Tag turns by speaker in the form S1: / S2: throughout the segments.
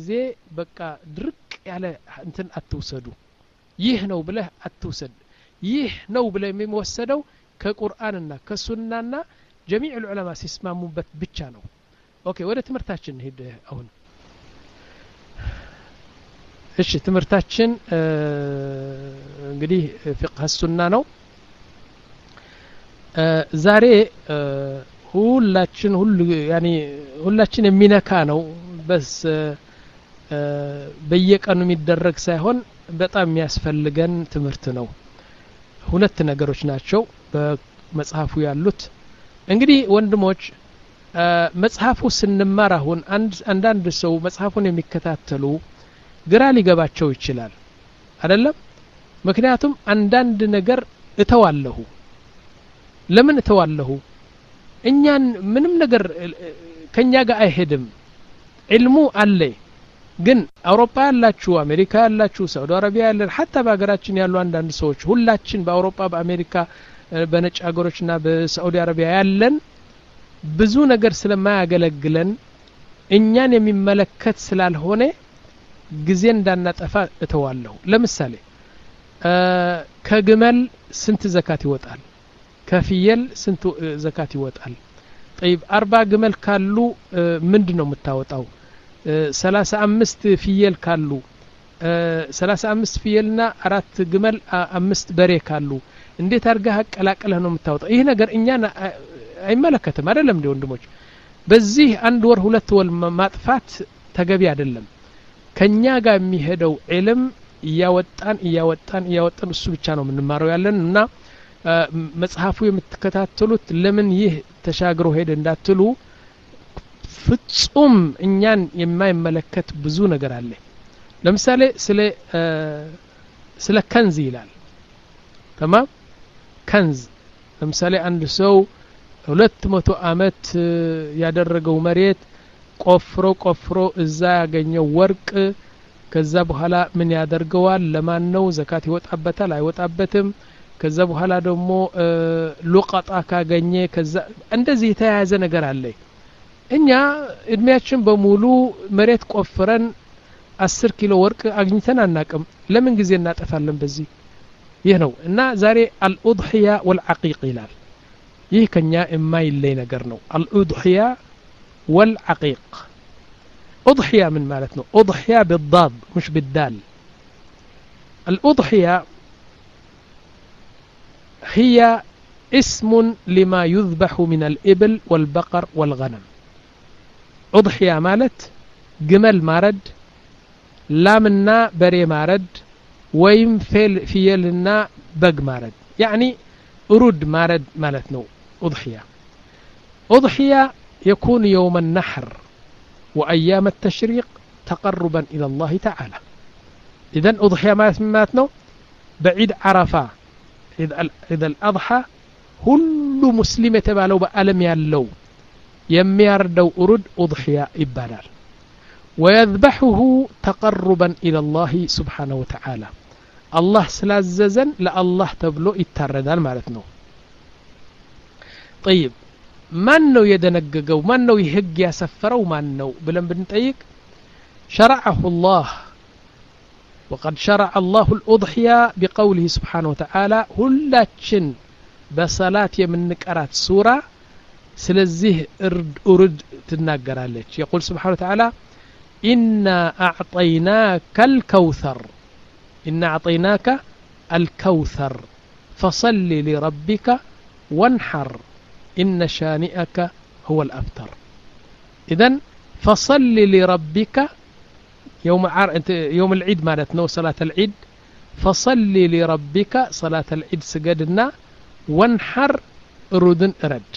S1: ጊዜ በቃ ድርቅ ያለ እንትን አትውሰዱ ይህ ነው ብለህ አትውሰድ ይህ ነው ብለህ የሚወሰደው ከቁርአንና ከሱናና ጀሚዕ ልዑለማ ሲስማሙበት ብቻ ነው ኦኬ ወደ ትምህርታችን ሄድ አሁን እሺ ትምህርታችን እንግዲህ ፍቅህ ሱና ነው ዛሬ ሁላችን ሁሉ ያኒ ሁላችን የሚነካ ነው በስ በየቀኑ የሚደረግ ሳይሆን በጣም የሚያስፈልገን ትምህርት ነው ሁለት ነገሮች ናቸው በመጽሐፉ ያሉት እንግዲህ ወንድሞች መጽሐፉ ስንማር አሁን አንዳንድ ሰው መጽሐፉን የሚከታተሉ ግራ ሊገባቸው ይችላል አይደለም ምክንያቱም አንዳንድ ነገር እተዋለሁ ለምን እተዋለሁ እኛን ምንም ነገር ከኛ ጋር አይሄድም ዕልሙ አለ ግን አውሮፓ ያላችሁ አሜሪካ ያላችሁ ሳውዲ አረቢያ ያለን ሀታ በሀገራችን ያሉ አንዳንድ ሰዎች ሁላችን በአውሮፓ በአሜሪካ በነጭ ሀገሮችና በሳዑዲ አረቢያ ያለን ብዙ ነገር ስለማያገለግለን እኛን የሚመለከት ስላልሆነ ጊዜ እንዳናጠፋ እተዋለሁ ለምሳሌ ከግመል ስንት ዘካት ይወጣል ከፍየል ስንት ዘካት ይወጣል ጠይብ አርባ ግመል ካሉ ምንድን ነው የምታወጣው ሰላሳ አምስት ፍየል ካሉ ሰላሳ አምስት ፍየልና አራት ግመል አምስት በሬ ካሉ እንዴት አድርገህ አቀላቅለህ ነው የምታወጣው ይህ ነገር እኛን አይመለከትም አይደለም እንዲ ወንድሞች በዚህ አንድ ወር ሁለት ወር ማጥፋት ተገቢ አይደለም ከኛ ጋር የሚሄደው ዕልም እያወጣን እያወጣን እያወጣን እሱ ብቻ ነው የምንማረው ያለን እና መጽሐፉ የምትከታተሉት ለምን ይህ ተሻግሮ ሄደ እንዳትሉ ፍጹም እኛን የማይመለከት ብዙ ነገር አለ ለምሳሌ ስለ ስለ ከንዝ ይላል ተማም ከንዝ ለምሳሌ አንድ ሰው ሁለት መቶ አመት ያደረገው መሬት ቆፍሮ ቆፍሮ እዛ ያገኘው ወርቅ ከዛ በኋላ ምን ያደርገዋል ለማን ነው ዘካት ይወጣበታል አይወጣበትም ከዛ በኋላ ደግሞ ሉቀጣ ካገኘ ከዛ እንደዚህ የተያያዘ ነገር አለ እኛ እድሜያችን በሙሉ መሬት ቆፍረን አስር ኪሎ ወርቅ አግኝተን አናቅም ለምን ጊዜ እናጠፋለን በዚህ ይህ ነው እና ዛሬ አልኡድሕያ ወልዓቂቅ ይላል ይህ ከኛ የማይለይ ነገር ነው አልኡድሕያ ወልዓቂቅ أضحية من مالتنا أضحية بالضاد مش بالدال الأضحية هي اسم لما يذبح من الإبل والبقر والغنم أضحية مالت جمل مارد لامنا بري مارد ويم فيل فيلنا بق مارد يعني أرود مارد مالتنا أضحية أضحية يكون يوم النحر وأيام التشريق تقربا إلى الله تعالى إذا أضحية ما نو بعيد عرفة إذا الأضحى ሁሉ ሙስሊም የተባለው በአለም ያለው የሚያርደው እሩድ ኡضሕያ ይባላል ወየذበሕሁ ተቀሩበን ኢላ ላህ ስብሓነሁ ወተዓላ አላህ ስላዘዘን ለአላህ ተብሎ ይታረዳል ማለት ነው ጠይብ ማን ነው የደነገገው ማን ነው ህግ ያሰፈረው ማን ነው ብለን ብንጠይቅ شرعه الله وقد شرع الله الأضحية بقوله سبحانه وتعالى هلاتشن بصلاة يمنكرات سورة سلزيه ارد ارد تناقرالك يقول سبحانه وتعالى إنا أعطيناك الكوثر إنا أعطيناك الكوثر فصل لربك وانحر إن شانئك هو الأبتر إذا فصل لربك يوم عر... يوم العيد مالتنا صلاة العيد فصل لربك صلاة العيد سجدنا وانحر ردن رد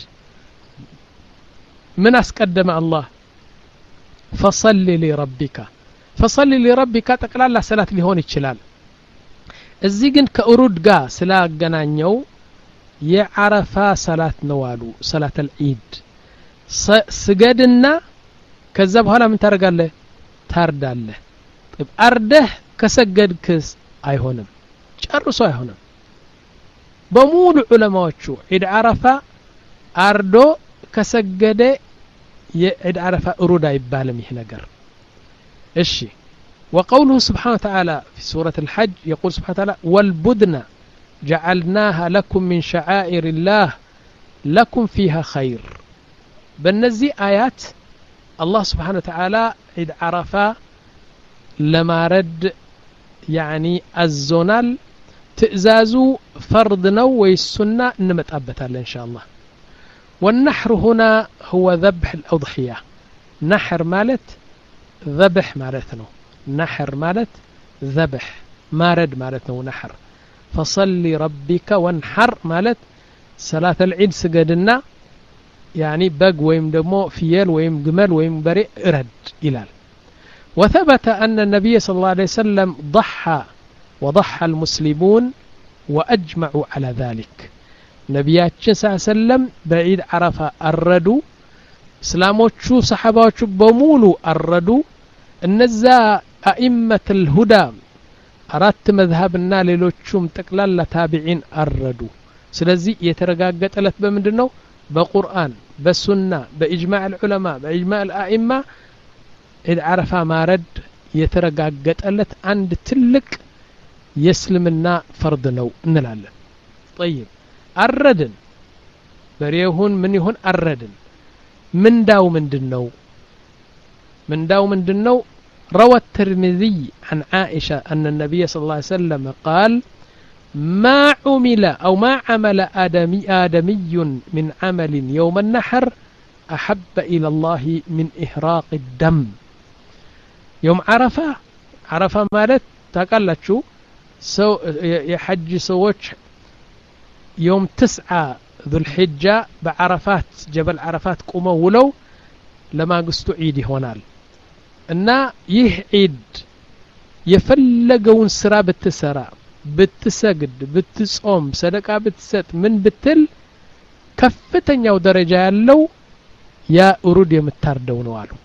S1: من أسقدم الله فصل لربك فصل لربك تقلال صلاة لهون ይችላል እዚህ ግን ከእሩድ ጋር ስላገናኘው የዓረፋ ሰላት ነው አሉ ሰላት አልዒድ ስገድና ከዛ በኋላ ምን ታደርጋለህ ታርዳለህ አርደህ ከሰገድክስ አይሆንም ጨርሶ አይሆንም በሙሉ ዑለማዎቹ ዒድ ዓረፋ አርዶ ከሰገደ የዒድ ዓረፋ እሩድ አይባልም ይህ ነገር እሺ وقوله سبحانه وتعالى في سورة الحج يقول سبحانه وتعالى والبدن جعلناها لكم من شعائر الله لكم فيها خير በእነዚህ አያት አላህ ስብሓን ወተዓላ ዒድ ዓረፋ ለማረድ ያኒ አዞናል ትእዛዙ ፈርድ ነው ወይ ሱና እንመጣበታለን እንሻ አላህ والنحر هنا هو ذبح الأضحية نحر مالت ذبح مالتنا نحر مالت ذبح مارد مالتنا نحر فصل ربك وانحر مالت صلاة العيد سجدنا يعني بق ويم دمو فيل ويم جمل ويم بريء رد إلال وثبت أن النبي صلى الله عليه وسلم ضحى وضحى المسلمون وأجمعوا على ذلك ነቢያችን ስ ሰለም በዒድ ዓረፋ አረዱ እስላሞቹ ሰሓባዎቹ በሙሉ አረዱ እነዛ አኢመት ልሁዳ አራት መዝሀብና ሌሎቹም ጠቅላላ ታቢዒን አረዱ ስለዚህ የተረጋገጠለት በምንድን ነው በቁርአን በሱና በኢጅማዕ ልዑለማ በኢጅማዕ ልአኢማ ዒድ ዓረፋ ማረድ የተረጋገጠለት አንድ ትልቅ የእስልምና ፈርድ ነው እንላለን ጠይብ አረድን በሬ ይሁን ምን ይሁን አረድን ምንዳው ምንድን ነው ምንዳው ምንድን ነው روى الترمذي عن عائشة أن النبي صلى الله عليه وسلم قال ما عمل أو ما عمل آدمي, آدمي من عمل يوم النحر أحب إلى الله من إهراق الدم يوم عرفة عرفة مالت تقلت شو سو يحج سووش يوم تسعة ذو الحجة بعرفات جبل عرفات قوموا ولو لما قستو عيد هونال እና ይህ ዒድ የፈለገውን ስራ ብትሰራ ብትሰግድ ብትጾም ሰደቃ ብትሰጥ ምን ብትል ከፍተኛው ደረጃ ያለው ያ እሩድ የምታርደው ነው አሉ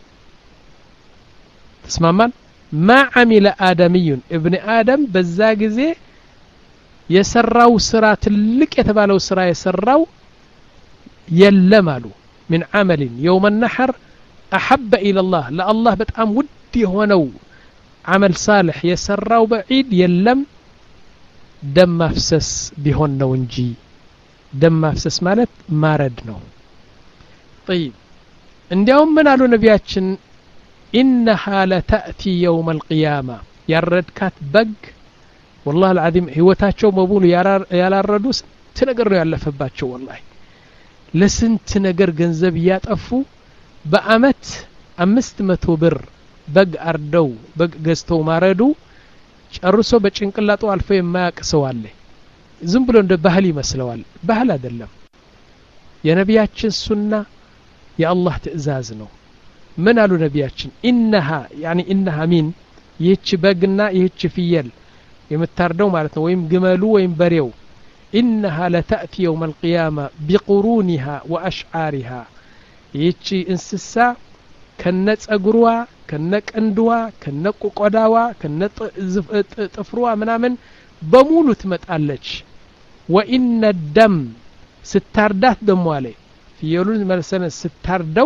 S1: ተስማማን ማ አሚለ አደምዩን እብን አደም በዛ ጊዜ የሰራው ስራ ትልቅ የተባለው ስራ የሰራው የለም አሉ ምን አመልን የውመ ነሐር አሐበ ኢለላህ ለአላህ በጣም ውድ የሆነው አመል ሳልሕ የሰራው በዒድ የለም ደም ማፍሰስ ቢሆን ነው እንጂ ደም ማፍሰስ ማለት ማረድ ነው ጠይብ እንዲያውም ምን አሉ ነቢያችን ኢነሃ ለተእቲ የውም አልቅያማ ያረድካት በግ ወላህ አልዓዚም ህይወታቸው በሙሉ ያላረዱ ስንት ነገር ነው ያለፈባቸው ወላሂ ለስንት ነገር ገንዘብ እያጠፉ በአመት አምስት መቶ ብር በግ አርደው በግ ገዝተው ማረዱ ጨርሶ በጭንቅላጡ አልፎ የማያቅ ሰው አለ ዝም ብሎ እንደ ባህል ይመስለዋል ባህል አይደለም የነቢያችን ሱና የአላህ ትእዛዝ ነው ምን አሉ ነቢያችን ኢነሃ ያኒ ኢነሃ ሚን ይህች በግና ይህች ፍየል የምታርደው ማለት ነው ወይም ግመሉ ወይም በሬው ኢነሃ ለተእቲ የውም አልቅያማ ቢቁሩኒሃ ወአሽዓሪሃ ይህቺ እንስሳ ከነ ጸጉሯ ከነ ቀንድዋ ከነ ቆዳዋ ከነ ጥፍሯ ምናምን በሙሉ ትመጣለች ወኢነ ደም ስታርዳት ደሞ አለ ፍየሉን መለሰነ ስታርደው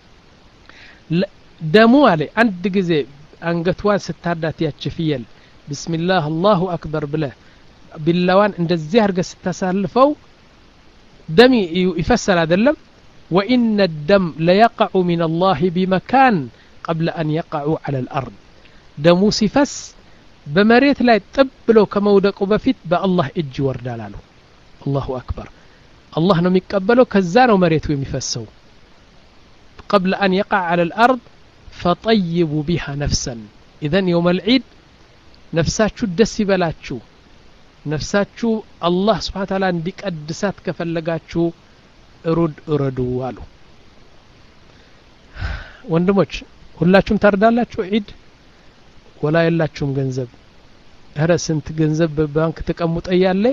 S1: ደሙ አለ አንድ ጊዜ አንገትዋን ስታርዳት ያች ፍየል ብስሚላህ አላሁ አክበር ብለ ቢላዋን እንደዚህ አድርገ ስታሳልፈው ደም ይፈሰል አይደለም وإن الدم ليقع من الله بمكان قبل أن يقعوا على الأرض دمو سفس بمريت لا تبلو كمودق بفيت بالله إج وردالالو الله أكبر الله نم يقبلو كزانو مريت ويمفسو قبل أن يقع على الأرض فطيبوا بها نفسا إذا يوم العيد نفساتشو دسي بلاتشو نفساتشو الله سبحانه وتعالى عندك أدسات كفلقاتشو ሩድ እረዱ አሉ ወንድሞች ሁላችሁም ታርዳላችሁ ዒድ ወላ የላችሁም ገንዘብ እረ ስንት ገንዘብ በባንክ ተቀምጦ እያለ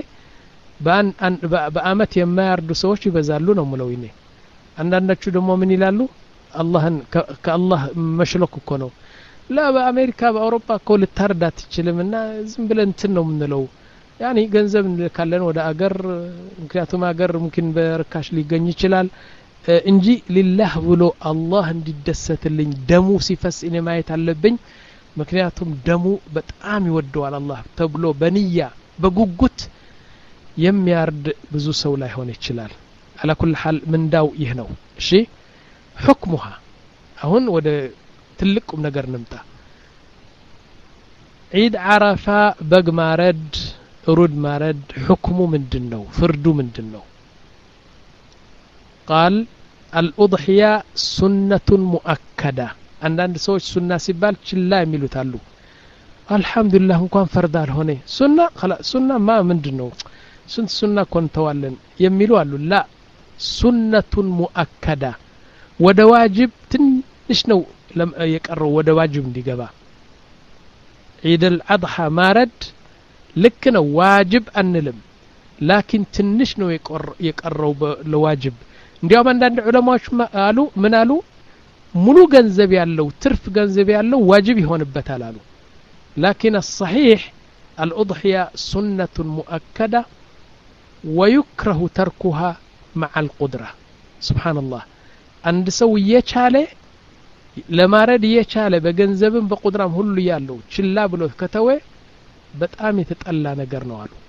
S1: በአመት የማያርዱ ሰዎች ይበዛሉ ነው ምለው ይኔ አንዳንዳችሁ ደግሞ ምን ይላሉ አላህን ከአላህ መሽለክ እኮ ነው ላ በአሜሪካ በአውሮፓ እኮ ልታርድ አትችልም እና ዝም ብለን እንትን ነው የምንለው ያኒ ገንዘብ እንልካለን ወደ አገር ምክንያቱም አገር ሙምኪን በርካሽ ሊገኝ ይችላል እንጂ ሊላህ ብሎ አላህ እንዲደሰትልኝ ደሙ ሲፈስ እኔ ማየት አለብኝ ምክንያቱም ደሙ በጣም ይወደዋል አላህ ተብሎ በንያ በጉጉት የሚያርድ ብዙ ሰው ላይሆን ይችላል አላ ኩል ሓል ምንዳው ይህ ነው እሺ ሕክሙሃ አሁን ወደ ትልቅ ቁም ነገር ንምጣ ዒድ ዓረፋ በግ ማረድ ሩድ ማረድ ሕክሙ ምንድን ነው ፍርዱ ምንድን ነው ቃል አልኡضሕያ ሱነቱን ሙአከዳ አንዳንድ ሰዎች ሱና ሲባል ችላ የሚሉት አሉ አልሐምዱሊላህ እንኳን ፈርድ አልሆነ ሱና ሱና ማ ምንድን ነው ስንት ሱና ኮንተዋለን የሚሉ አሉ ላ ሱነቱን ሙአከዳ ወደ ዋጅብ ትንሽ ነው የቀረው ወደ ዋጅብ እንዲገባ ዒድ አልአድሓ ማረድ ልክ ነው ዋጅብ አንልም ላኪን ትንሽ ነው የቀረው ለዋጅብ እንዲያውም አንዳንድ ዑለማዎች አሉ ምን አሉ ሙሉ ገንዘብ ያለው ትርፍ ገንዘብ ያለው ዋጅብ ይሆንበታል አሉ ላኪን አሰሒሕ አልኡضሕያ ሱነቱን ሙአከዳ ወዩክረሁ ተርኩሃ መዓ አልቁድራ ስብሓንላህ አንድ ሰው እየቻለ ለማረድ እየቻለ በገንዘብም በቁድራም ሁሉ ያለው ችላ ብሎ ከተወ በጣም የተጠላ ነገር ነው አሉ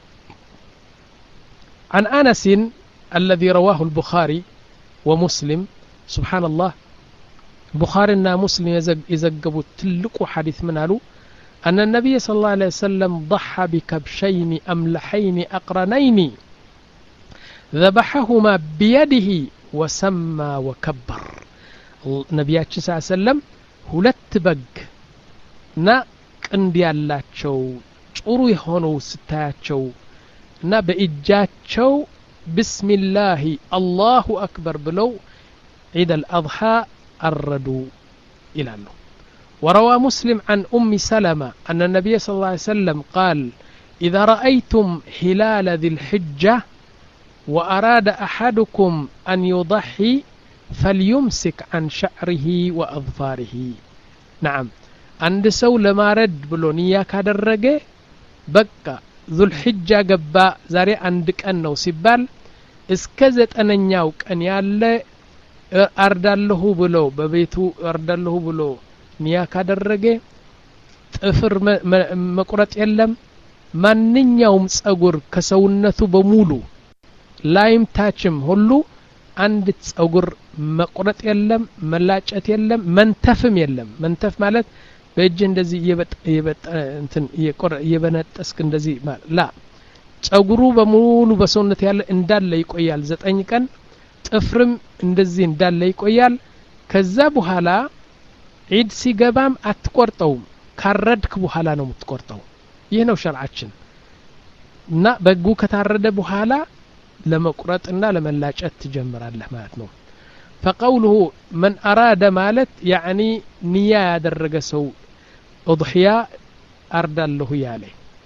S1: عن أنس الذي رواه البخاري ومسلم سبحان الله بخارينا مسلم يزقبوا تلقوا حديث من قالوا أن النبي صلى الله عليه وسلم ضحى بكبشين أملحين أقرنين ذبحهما بيده وسمى وكبر ነቢያችን ስ ሰለም ሁለት በግ እና ቅንድ ያላቸው ጥሩ የሆነው ስታያቸው እና በእጃቸው ብስሚላሂ አላሁ አክበር ብለው ዒድ አልአضሓ አረዱ ይላሉ وروى مسلم عن أم سلمة أن النبي صلى الله عليه وسلم قال إذا رأيتم هلال ذي الحجة وأراد أحدكم أن يضحي فليمسك عن شعره وأظفاره نعم عند سو لما رد بلو نيا كادرجة بقى ذو الحجة قبا زاري عندك أنه سبال እስከ ዘጠነኛው ቀን ያለ አርዳለሁ ብሎ በቤቱ አርዳለሁ ብሎ ኒያ ካደረገ ጥፍር መቁረጥ የለም ማንኛውም ጸጉር ከሰውነቱ በሙሉ ላይም ታችም ሁሉ አንድ ጸጉር መቁረጥ የለም መላጨት የለም መንተፍም የለም መንተፍ ማለት በእጅ እንደዚህ እየበነጠስክ እንደዚህ ላ ጸጉሩ በሙሉ በሰውነት ያለ እንዳለ ይቆያል ዘጠኝ ቀን ጥፍርም እንደዚህ እንዳለ ይቆያል ከዛ በኋላ ዒድ ሲገባም አትቆርጠውም ካረድክ በኋላ ነው የምትቆርጠው ይህ ነው ሸርዓችን እና በጉ ከታረደ በኋላ ለመቁረጥና ለመላጨት ትጀምራለህ ማለት ነው ፈቀውልሁ መን አራደ ማለት ያዕኒ ንያ ያደረገ ሰው እضሕያ አርዳለሁ ያለ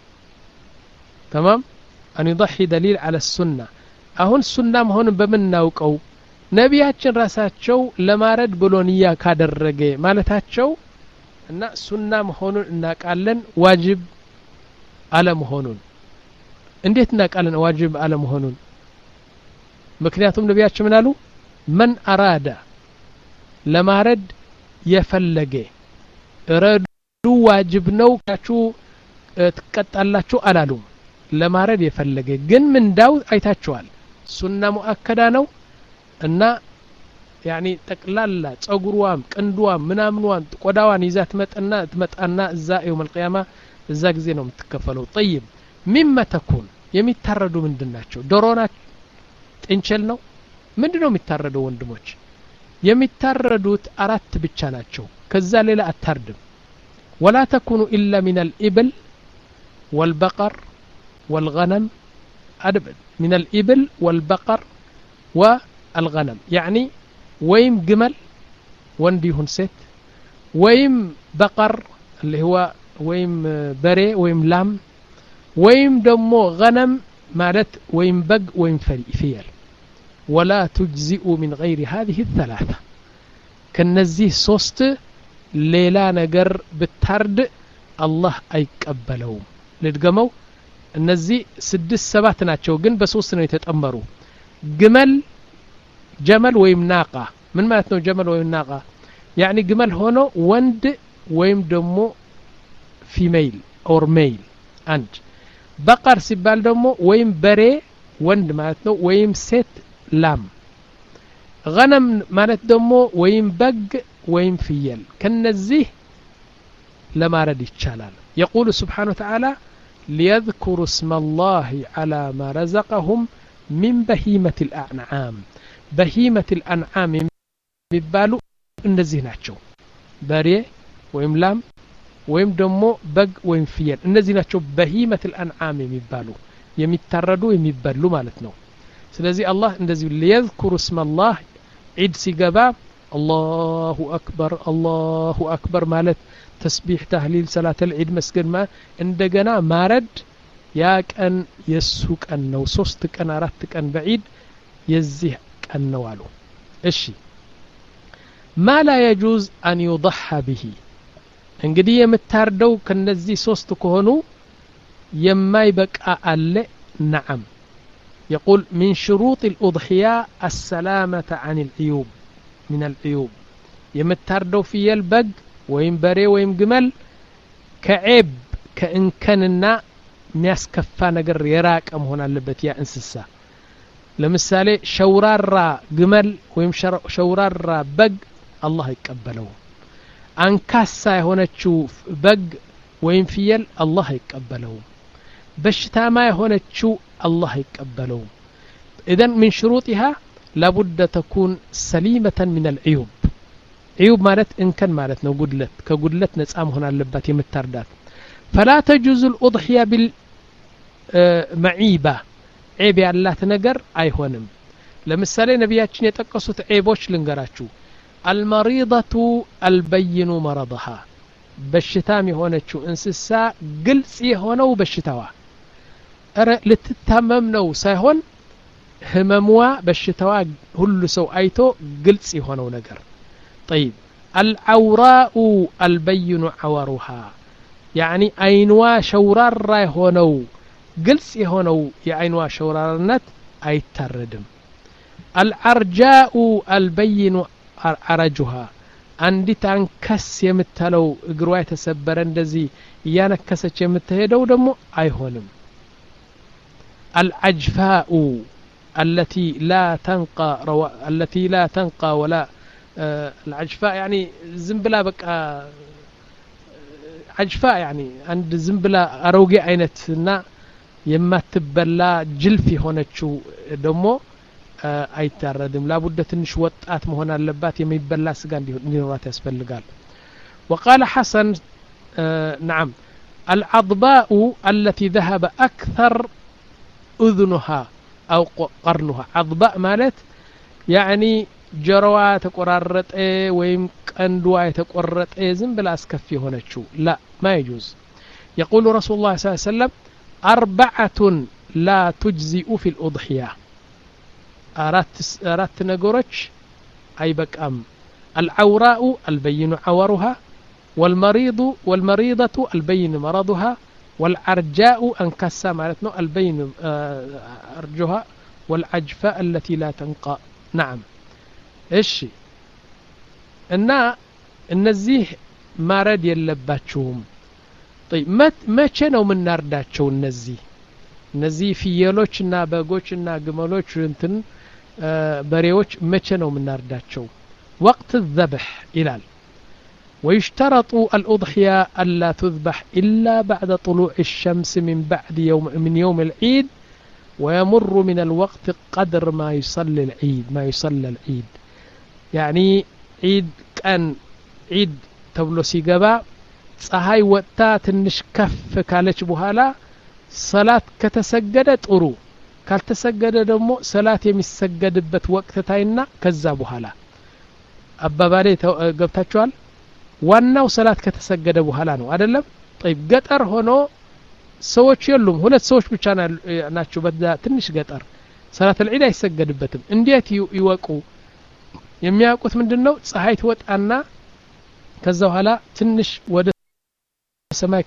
S1: ተማም አን ዩضሒ ደሊል አለ ሱና አሁን ሱና መሆኑን በምናውቀው ነቢያችን ራሳቸው ለማረድ ብሎ ንያ ካደረገ ማለታቸው እና ሱና መሆኑን እናቃለን ዋጅብ አለመሆኑን እንዴት እናቃለን ዋጅብ አለመሆኑን ምክንያቱም ነቢያችን ምን አሉ መን አራዳ ለማረድ የፈለገ ረዱ ዋጅብ ነው ካችሁ ትቀጣላችሁ አላሉም ለማረድ የፈለገ ግን ምንዳው አይታችኋል ሱና ሙአከዳ ነው እና ያኒ ጠቅላላ ጸጉሯም ቅንድዋም ምናምንዋን ቆዳዋን ይዛ ትመጣና ትመጣና እዛ የውም አልቅያማ እዛ ጊዜ ነው የምትከፈለው ጠይብ ሚመ ተኩን የሚታረዱ ምንድን ናቸው ዶሮና ጥንቸል ነው ምንድን ነው የሚታረደው ወንድሞች የሚታረዱት አራት ብቻ ናቸው ከዛ ሌላ አታርድም ወላ ተኩኑ ኢላ ሚን አልኢብል ወልበቀር والغنم من الإبل والبقر والغنم يعني ويم جمل ونديهن ست ويم بقر اللي هو ويم بري ويم لام ويم دمو غنم مالت ويم بق ويم فيل ولا تجزئ من غير هذه الثلاثة كنزيه صوست ليلا نجر بالترد الله أيقبلهم لتقموا እነዚህ ስድስት ሰባት ናቸው ግን በሶስት ነው የተጠመሩ ግመል ጀመል ወይም ናቃ ምን ማለት ነው ጀመል ወይም ናቃ ያኒ ግመል ሆኖ ወንድ ወይም ደግሞ ፊሜይል ኦር ሜይል አንድ በቀር ሲባል ደግሞ ወይም በሬ ወንድ ማለት ነው ወይም ሴት ላም ገነም ማለት ደግሞ ወይም በግ ወይም ፍየል ከነዚህ ለማረድ ይቻላል የቁሉ ስብሓን ወተዓላ ሊየذኩሩ እስመ ላህ ዓላ ማ ረዘቀሁም ሚን በሂመት ልአንዓም በሂመት ልአንዓም የሚባሉ እነዚህ ናቸው በሬ ወይም ላም ወይም ደግሞ በግ ወይም ፍየል እነዚህ ናቸው በሂመት ልአንዓም የሚባሉ የሚታረዱ የሚበሉ ማለት ነው ስለዚህ አላህ እንደዚህ ሊየذኩሩ እስመ ላህ ዒድ ሲገባ አላሁ አክበር አላሁ አክበር ማለት ተስቢሕ ታህሊል ሰላት ልዒድ መስገድ እንደገና ማረድ ያ ቀን የእሱ ቀን ነው ሶስት ቀን አራት ቀን በዒድ የዚህ ቀን ነው አሉ እሺ ማ ላ የጁዝ አን ዩضሐ ብሂ እንግዲህ የምታርደው ከነዚህ ሶስት ከሆኑ የማይበቃ አለ ነዓም يقول من شروط الأضحية السلامة عن العيوب من العيوب የምታርደው ፍየል በግ ወይም በሬ ወይም ግመል ከዔብ ከእንከንና የሚያስከፋ ነገር የራቀ መሆን አለበት ያ እንስሳ ለምሳሌ ሸውራራ ግመል ወይም ሸውራራ በግ አላህ አይቀበለውም አንካሳ የሆነችው በግ ወይም ፍየል አላህ አይቀበለውም በሽታማ የሆነችው አላህ አይቀበለውም ኢዘን ምን ሽሩጢሃ ላቡደ ተኩን ሰሊመተን ምን አልዕዩብ ዕዩብ ማለት እንከን ማለት ነው ጉድለት ከጉድለት ነጻ መሆን አለባት የምታርዳት ፈላ ተጁዙ ልኡضሕያ ቢልመዒባ ዔብ ያላት ነገር አይሆንም ለምሳሌ ነቢያችን የጠቀሱት ዔቦች ልንገራችሁ አልመሪضቱ አልበይኑ መረضሃ በሽታም የሆነችው እንስሳ ግልጽ የሆነው በሽታዋ እረ ልትታመም ነው ሳይሆን ህመምዋ በሽታዋ ሁሉ ሰው አይቶ ግልጽ የሆነው ነገር طيب العوراء البين عورها يعني አይንዋ ሸውራራ የሆነው ግልጽ የሆነው የአይንዋ ሸውራርነት አይታረድም አልዓርጃኡ አልበይኑ አረጁሃ አንዲት አንከስ የምትለው እግሯ የተሰበረ እንደዚህ እያነከሰች የምትሄደው ደግሞ አይሆንም العجفاء التي لا تنقى روا... التي لا تنقى ولا آه العجفاء يعني زنبلا بقى عجفاء يعني عند زنبلا أروقي عينتنا የማትበላ ጅልፍ የሆነችው ደግሞ አይታረድም ላቡደ ትንሽ ወጣት መሆን አለባት የሚበላ ስጋ እንዲኖራት ያስፈልጋል وقال حسن آه نعم العضباء التي ذهب أكثر أذنها أو قرنها عضباء مالت يعني ጀሮዋ የተቆራረጠ ወይም ቀንዷ የተቆረጠ ዝም ብላ አስከፊ የሆነችው ላ ማ ይጁዝ يقول رسول الله صلى الله عليه وسلم أربعة لا تجزئ في الأضحية أرات نقرش أي بكأم العوراء البين عورها والمريض والمريضة البين مرضها والعرجاء أنكسا مالتنا البين أرجها والعجفاء التي لا تنقى نعم إيش እና እነዚህ ማረድ የለባችሁም መቼ ነው የምናርዳቸው እነዚህ እነዚህ ፍየሎችና በጎችና ግመሎች እንትን በሬዎች መቼ ነው የምናርዳቸው ወቅት ዘብሕ ይላል ويشترط الأضحية ألا تذبح إلا بعد طلوع الشمس من بعد يوم من يوم العيد ويمر من الوقت قدر ما يصلي العيد ما يصلى العيد يعني عيد كان عيد تبلو سيقبا ፀሐይ ወጥታ ትንሽ ከፍ ካለች በኋላ ሰላት ከተሰገደ ጥሩ ካልተሰገደ ደግሞ ሰላት የሚሰገድበት ወቅት ታይና ከዛ በኋላ አባባሌ ገብታችኋል ዋናው ሰላት ከተሰገደ በኋላ ነው አደለም ጠይብ ገጠር ሆኖ ሰዎች የሉም ሁለት ሰዎች ብቻ ናቸው በዛ ትንሽ ገጠር ሰላት ልዒድ አይሰገድበትም እንዴት ይወቁ የሚያውቁት ምንድን ነው ፀሐይ ትወጣና ከዛ በኋላ ትንሽ ወደ ሰማይ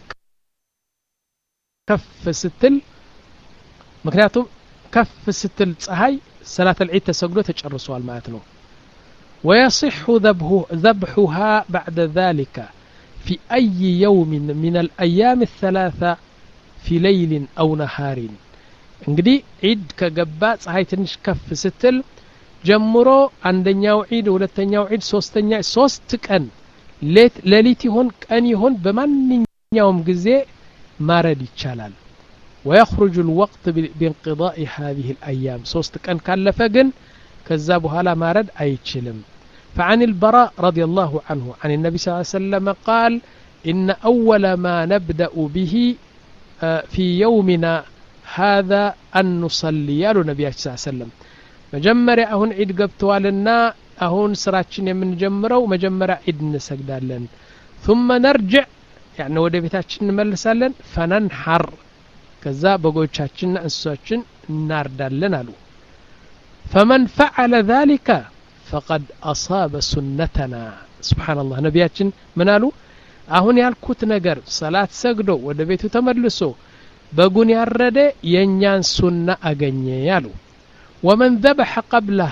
S1: ከፍ ስትል ምክንያቱም ከፍ ስትል ፀሐይ ሰላት ልዒድ ተሰግዶ ተጨርሷል ማለት ነው ويصح ذبحها بعد ذلك في أي يوم من الأيام الثلاثة في ليل أو نهار እንግዲህ ዒድ ከገባ ፀሐይ ትንሽ ከፍ ስትል ጀምሮ አንደኛው ዒድ ሁለተኛው ዒድ ሶስተኛ ሶስት ቀን ሌሊት ይሆን ቀን ይሆን በማንኛውም ጊዜ ማረድ ይቻላል ويخرج الوقت بانقضاء هذه الأيام صوست كان كلف جن كذاب هلا مارد أي تشلم فعن البراء رضي الله عنه عن النبي صلى الله عليه وسلم قال إن أول ما نبدأ به في يومنا هذا أن نصلي يا النبي صلى الله عليه وسلم مجمرة أهون عيد قبتوالنا أهون سراتشن من جمرة ومجمرة عيد نسجدالن ثم نرجع يعني ወደ ቤታችን እንመልሳለን ፈነንሐር ከዛ በጎቻችንና እንስሶችን እናርዳለን አሉ ፈመን ፈዓለ ذلك ፈቀድ አሳበ ሱነተና ስብሓንላህ ነቢያችን ምን አሉ አሁን ያልኩት ነገር ሰላት ሰግዶ ወደ ቤቱ ተመልሶ በጉን ያረደ የእኛን ሱና አገኘ አሉ ወመን ዘበሐ ቀብላህ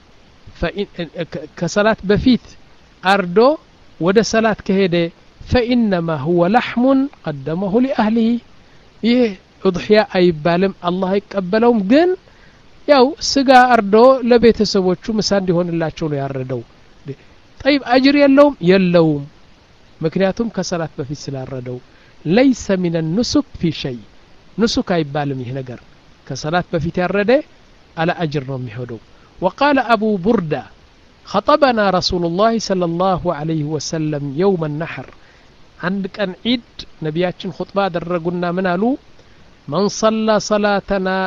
S1: ከሰላት በፊት አርዶ ወደ ሰላት ከሄደ ፈኢነማ ሁወ ላሕሙን ቀደመሁ ሊአህሊህ ይህ እضሕያ አይባልም አላህ አይቀበለውም ግን ያው ስጋ አርዶ ለቤተሰቦቹ ምሳ እንዲሆንላቸው ነው ያረደው ጠይብ አጅር የለውም የለውም ምክንያቱም ከሰላት በፊት ስላረደው ለይሰ ሚን ኑሱክ ፊ ሸይ ኑሱክ አይባልም ይህ ነገር ከሰላት በፊት ያረደ አለ አጅር ነው የሚሄደው وقال أبو بردة خطبنا رسول الله صلى الله عليه وسلم يوم النحر عند كان عيد نبياتشن خطبة درقنا من قالوا من صلى صلاتنا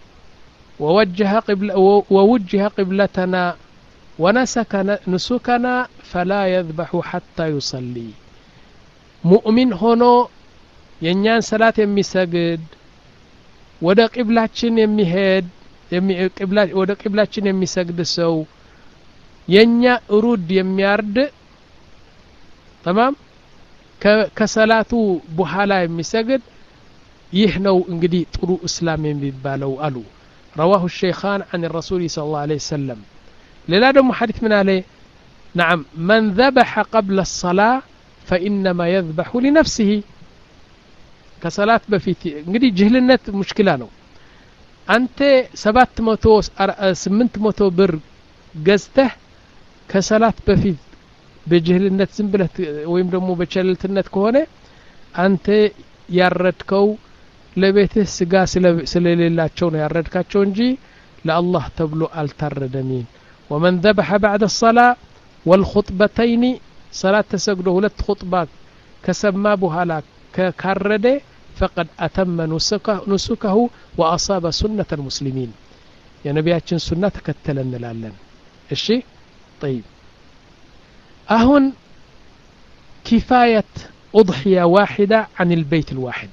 S1: ووجه قبل ووجه قبلتنا ونسك نسكنا فلا يذبح حتى يصلي مؤمن هنا የእኛን ሰላት የሚሰግድ ወደ ቂብላችን የሚሄድ ወደ ቂብላችን የሚሰግድ ሰው የእኛ እሩድ የሚያርድ ተማም ከሰላቱ በኋላ የሚሰግድ ይህ ነው እንግዲህ ጥሩ እስላም የሚባለው አሉ رواه الشيخان عن الرسول صلى الله عليه وسلم ሌላ ደግሞ ሐዲት ምን አለ نعم من ذبح قبل الصلاة فإنما يذبح لنفسه ከሰላት በፊት እንግዲህ ጅህልነት ሙሽኪላ ነው አንተ ሰባት መቶ ስምንት መቶ ብር ገዝተህ ከሰላት በፊት በጅህልነት ዝም ብለህ ወይም ደግሞ በቸልልትነት ከሆነ አንተ ያረድከው ለቤትህ ስጋ ስለሌላቸው ነው ያረድካቸው እንጂ ለአላህ ተብሎ አልታረደሚን ወመን ذبح بعد الصلاة والخطبتين صلاة ተሰግዶ ሁለት خطባ ከሰማ በኋላ ካረደ ፈቀድ አተመ ኑሱከሁ ወአሳበ ሱነተ ልሙስሊሚን የነቢያችን ሱና ተከተለ እንላለን እሺ ጠይብ አሁን ኪፋየት أضحية واحدة عن البيت الواحد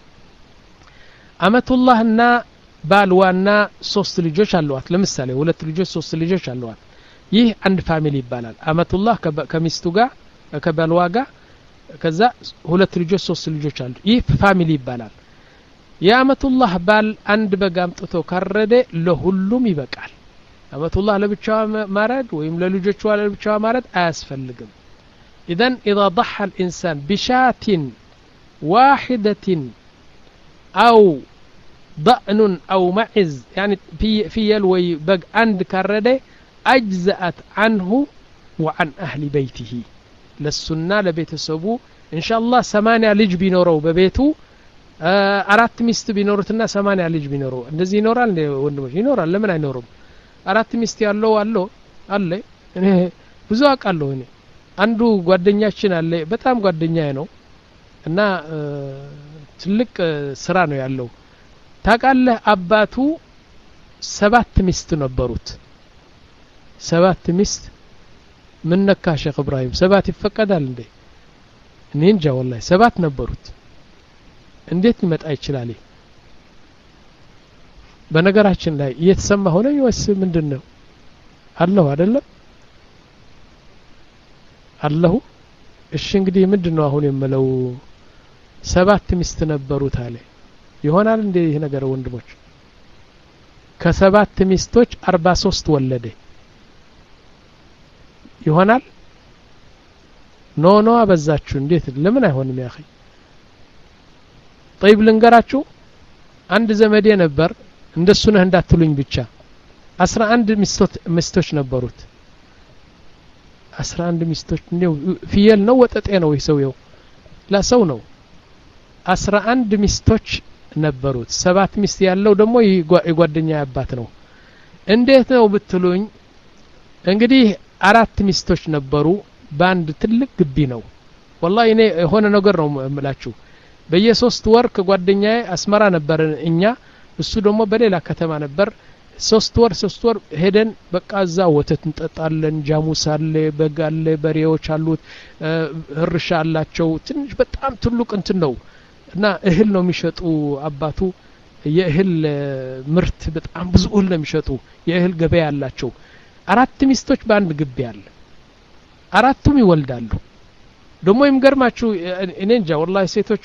S1: አመቱላህና ባልዋና ሶስት ልጆች አለዋት ለምሳሌ ሁለት ልጆች ሶስት ልጆች አለዋት ይህ አንድ ፋሚሊ ይባላል አመቱላህ ከሚስቱ ጋር ከባልዋ ጋር ከዛ ሁለት ልጆች ሶስት ልጆች አሉ ይህ ፋሚሊ ይባላል የአመቱላህ ባል አንድ በግ አምጥቶ ካረደ ለሁሉም ይበቃል አመቱላህ ለብቻዋ ማረድ ወይም ለልጆቿ ለብቻዋ ማረድ አያስፈልግም ኢዘን ኢዛ ضحى الإنسان بشاة واحدة أو ضأن أو معز يعني في في يلوي بق عند كرده أجزأت عنه وعن أهل بيته ለሱና ለቤተሰቡ እንሻላህ ሰማንያ ልጅ ቢኖረው በቤቱ አራት ሚስት ቢኖሩትና ሰማንያ ልጅ ቢኖረው እንደዚህ ይኖራል ወንድሞች ይኖራል ለምን አይኖሩም አራት ሚስት ያለው አለው አለ እኔ ብዙ አውቃለሁ እኔ አንዱ ጓደኛችን አለ በጣም ጓደኛዬ ነው እና ትልቅ ስራ ነው ያለው ታውቃለህ አባቱ ሰባት ሚስት ነበሩት ሰባት ሚስት ምን ነካ ሼክ እብራሂም ሰባት ይፈቀዳል እንዴ እኔ እንጃ ወላሂ ሰባት ነበሩት እንዴት ሊመጣ ይችላል በነገራችን ላይ እየተሰማ ሆነ ወይስ ምንድን ነው አለሁ አይደለም አለሁ እሺ እንግዲህ ምንድን ነው አሁን የምለው ሰባት ሚስት ነበሩት አለ ይሆናል እንዴ ይህ ነገር ወንድሞች ከሰባት ሚስቶች አርባ ሶስት ወለደ ይሆናል ኖ ኖ አበዛችሁ እንዴት ለምን አይሆንም ያ ጠይብ ልንገራችሁ አንድ ዘመዴ ነበር እንደሱ ነህ እንዳትሉኝ ብቻ አስራ አንድ ሚስቶች ነበሩት አስራ አንድ ሚስቶች እንዲው ፍየል ነው ወጠጤ ነው ይህ ሰውየው ለሰው ነው አስራ አንድ ሚስቶች ነበሩት ሰባት ሚስት ያለው ደግሞ የጓደኛ አባት ነው እንዴት ነው ብትሉኝ እንግዲህ አራት ሚስቶች ነበሩ በአንድ ትልቅ ግቢ ነው ወላሂ እኔ የሆነ ነገር ነው እምላችሁ በየሶስት ወር ከጓደኛዬ አስመራ ነበር እኛ እሱ ደግሞ በሌላ ከተማ ነበር ሶስት ወር ሶስት ወር ሄደን በቃ እዛ ወተት እንጠጣለን ጃሙስ አለ በግ አለ በሬዎች አሉት እርሻ አላቸው ትንሽ በጣም ትልቅ እንትን ነው እና እህል ነው የሚሸጡ አባቱ የእህል ምርት በጣም ብዙ እህል ነው የሚሸጡ የእህል ገበያ አላቸው አራት ሚስቶች በአንድ ግቢ አለ አራቱም ይወልዳሉ ደግሞ የሚገርማችሁ እኔ እንጃ ወላሂ ሴቶቹ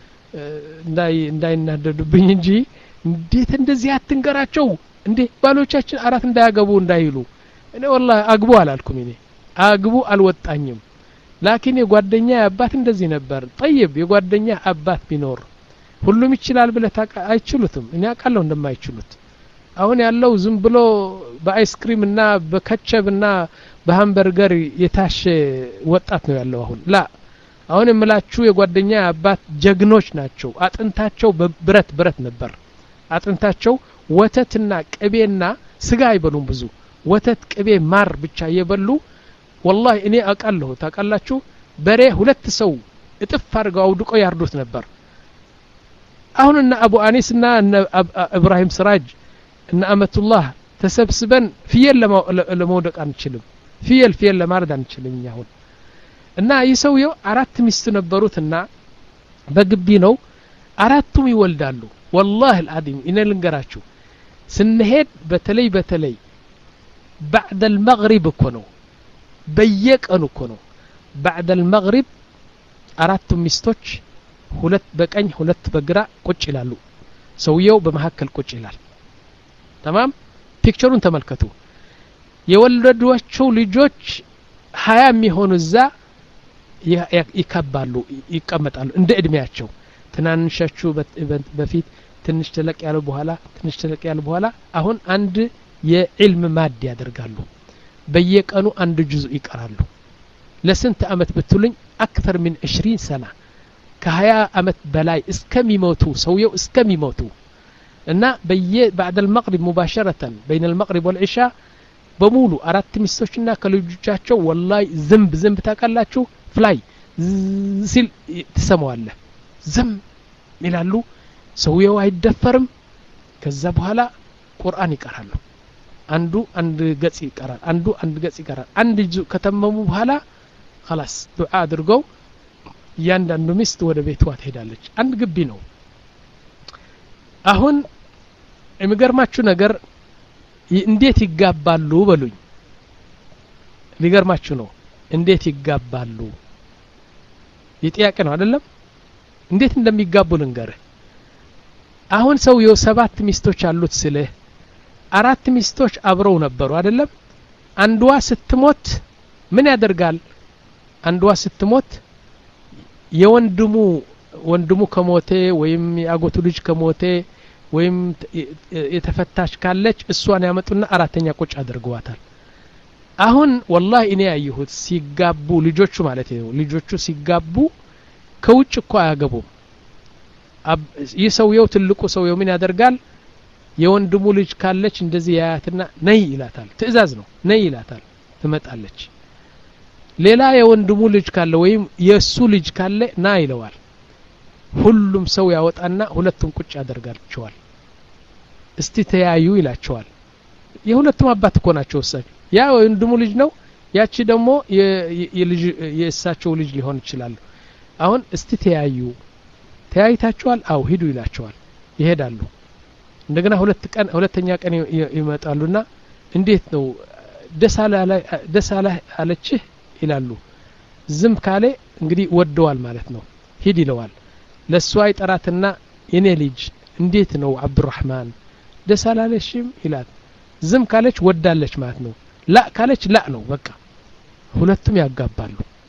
S1: እንዳይናደዱብኝ እንጂ እንዴት እንደዚህ አትንገራቸው እንዴ ባሎቻችን አራት እንዳያገቡ እንዳይሉ እኔ ወላሂ አግቡ አላልኩም እኔ አግቡ አልወጣኝም ላኪን የጓደኛ አባት እንደዚህ ነበር ጠይብ የጓደኛ አባት ቢኖር ሁሉም ይችላል ብለህ አይችሉትም እኔ አውቃለሁ እንደማይችሉት አሁን ያለው ዝም ብሎ በአይስክሪም እና በከቸብ እና በሀምበርገር የታሸ ወጣት ነው ያለው አሁን ላ አሁን የምላችሁ የጓደኛ አባት ጀግኖች ናቸው አጥንታቸው ብረት ብረት ነበር አጥንታቸው ወተትና ቅቤና ስጋ አይበሉም ብዙ ወተት ቅቤ ማር ብቻ እየበሉ ወላሂ እኔ አውቃለሁ ታውቃላችሁ በሬ ሁለት ሰው እጥፍ አድርገው አውድቆ ያርዱት ነበር አሁን እነ አቡ አኒስ እና እነ እብራሂም ስራጅ እነ አመቱላህ ተሰብስበን ፍየል ለመውደቅ አንችልም ፍየል ፍየል ለማረድ አንችልም እኛ አሁን እና ይህ ሰውየው አራት ሚስት ነበሩትና በግቢ ነው አራቱም ይወልዳሉ ወላህ አልዓዚም እኔ ልንገራችሁ ስንሄድ በተለይ በተለይ ባዕደ አልመግሪብ እኮ ነው በየቀኑ እኮ ነው ባዕደ አልመግሪብ አራቱም ሚስቶች ሁለት በቀኝ ሁለት በግራ ቁጭ ይላሉ ሰውየው በመካከል ቁጭ ይላል ተማም ፒክቸሩን ተመልከቱ የወለዷቸው ልጆች ሀያ የሚሆኑ እዛ ይከባሉ ይቀመጣሉ እንደ እድሜያቸው ትናንሻችሁ በፊት ትንሽ ተለቅ ያለ በኋላ ትንሽ ተለቅ ያለ በኋላ አሁን አንድ የዕልም ማድ ያደርጋሉ በየቀኑ አንድ ጁዝ ይቀራሉ ለስንት አመት ብትሉኝ አክተር ምን 20 ሰና ከሀያ አመት በላይ እስከሚሞቱ ሰውየው እስከሚሞቱ እና በየ ባዕድ አልመቅሪብ ሙባሸረተን በይን አልመቅሪብ ወልዒሻ በሙሉ አራት ሚስቶችና ከልጆቻቸው ወላይ ዝንብ ዝንብ ታውቃላችሁ ፍላይ ሲል ትሰማዋለህ ዝም ይላሉ ሰውየው አይደፈርም ከዛ በኋላ ቁርአን ይቀራሉ አንዱ አንድ ገጽ ይቀራል አንዱ አንድ ገጽ ይቀራል አንድ ከተመሙ በኋላ خلاص ዱዓ አድርገው እያንዳንዱ ሚስት ወደ ቤቷ ትሄዳለች አንድ ግቢ ነው አሁን የሚገርማችሁ ነገር እንዴት ይጋባሉ በሉኝ ሊገርማችሁ ነው እንዴት ይጋባሉ የጥያቄ ነው አይደለም እንዴት እንደሚጋቡ ልንገርህ አሁን ሰውየው ሰባት ሚስቶች አሉት ስልህ አራት ሚስቶች አብረው ነበሩ አይደለም አንዷ ስትሞት ምን ያደርጋል አንዷ ስትሞት የወንድሙ ወንድሙ ከሞቴ ወይም የአጎቱ ልጅ ከሞቴ ወይም የተፈታች ካለች እሷን ያመጡና አራተኛ ቁጭ አድርገዋታል አሁን ወላሂ እኔ ያየሁት ሲጋቡ ልጆቹ ማለት ነው ልጆቹ ሲጋቡ ከውጭ እኮ አያገቡም ይህ ሰውየው ትልቁ ሰውየው ምን ያደርጋል የወንድሙ ልጅ ካለች እንደዚህ ያያትና ነይ ይላታል ትእዛዝ ነው ነይ ይላታል ትመጣለች ሌላ የወንድሙ ልጅ ካለ ወይም የእሱ ልጅ ካለ ና ይለዋል ሁሉም ሰው ያወጣና ሁለቱም ቁጭ ያደርጋቸዋል እስቲ ተያዩ ይላቸዋል የሁለቱም አባት እኮ ናቸው እሳቸው ያ ወንድሙ ልጅ ነው ያቺ ደግሞ የእሳቸው ልጅ ሊሆን ይችላሉ አሁን እስቲ ተያዩ ተያይታችኋል አው ሂዱ ይላቸዋል ይሄዳሉ እንደገና ሁለት ቀን ሁለተኛ ቀን ይመጣሉና እንዴት ነው ደስ አለችህ ይላሉ ዝም ካለ እንግዲህ ወደዋል ማለት ነው ሂድ ይለዋል ለእሷ ይጠራትና የኔ ልጅ እንዴት ነው አብዱራህማን ደስ አላለሽም ይላል ዝም ካለች ወዳለች ማለት ነው ላ ካለች ላ ነው በቃ ሁለቱም ያጋባሉ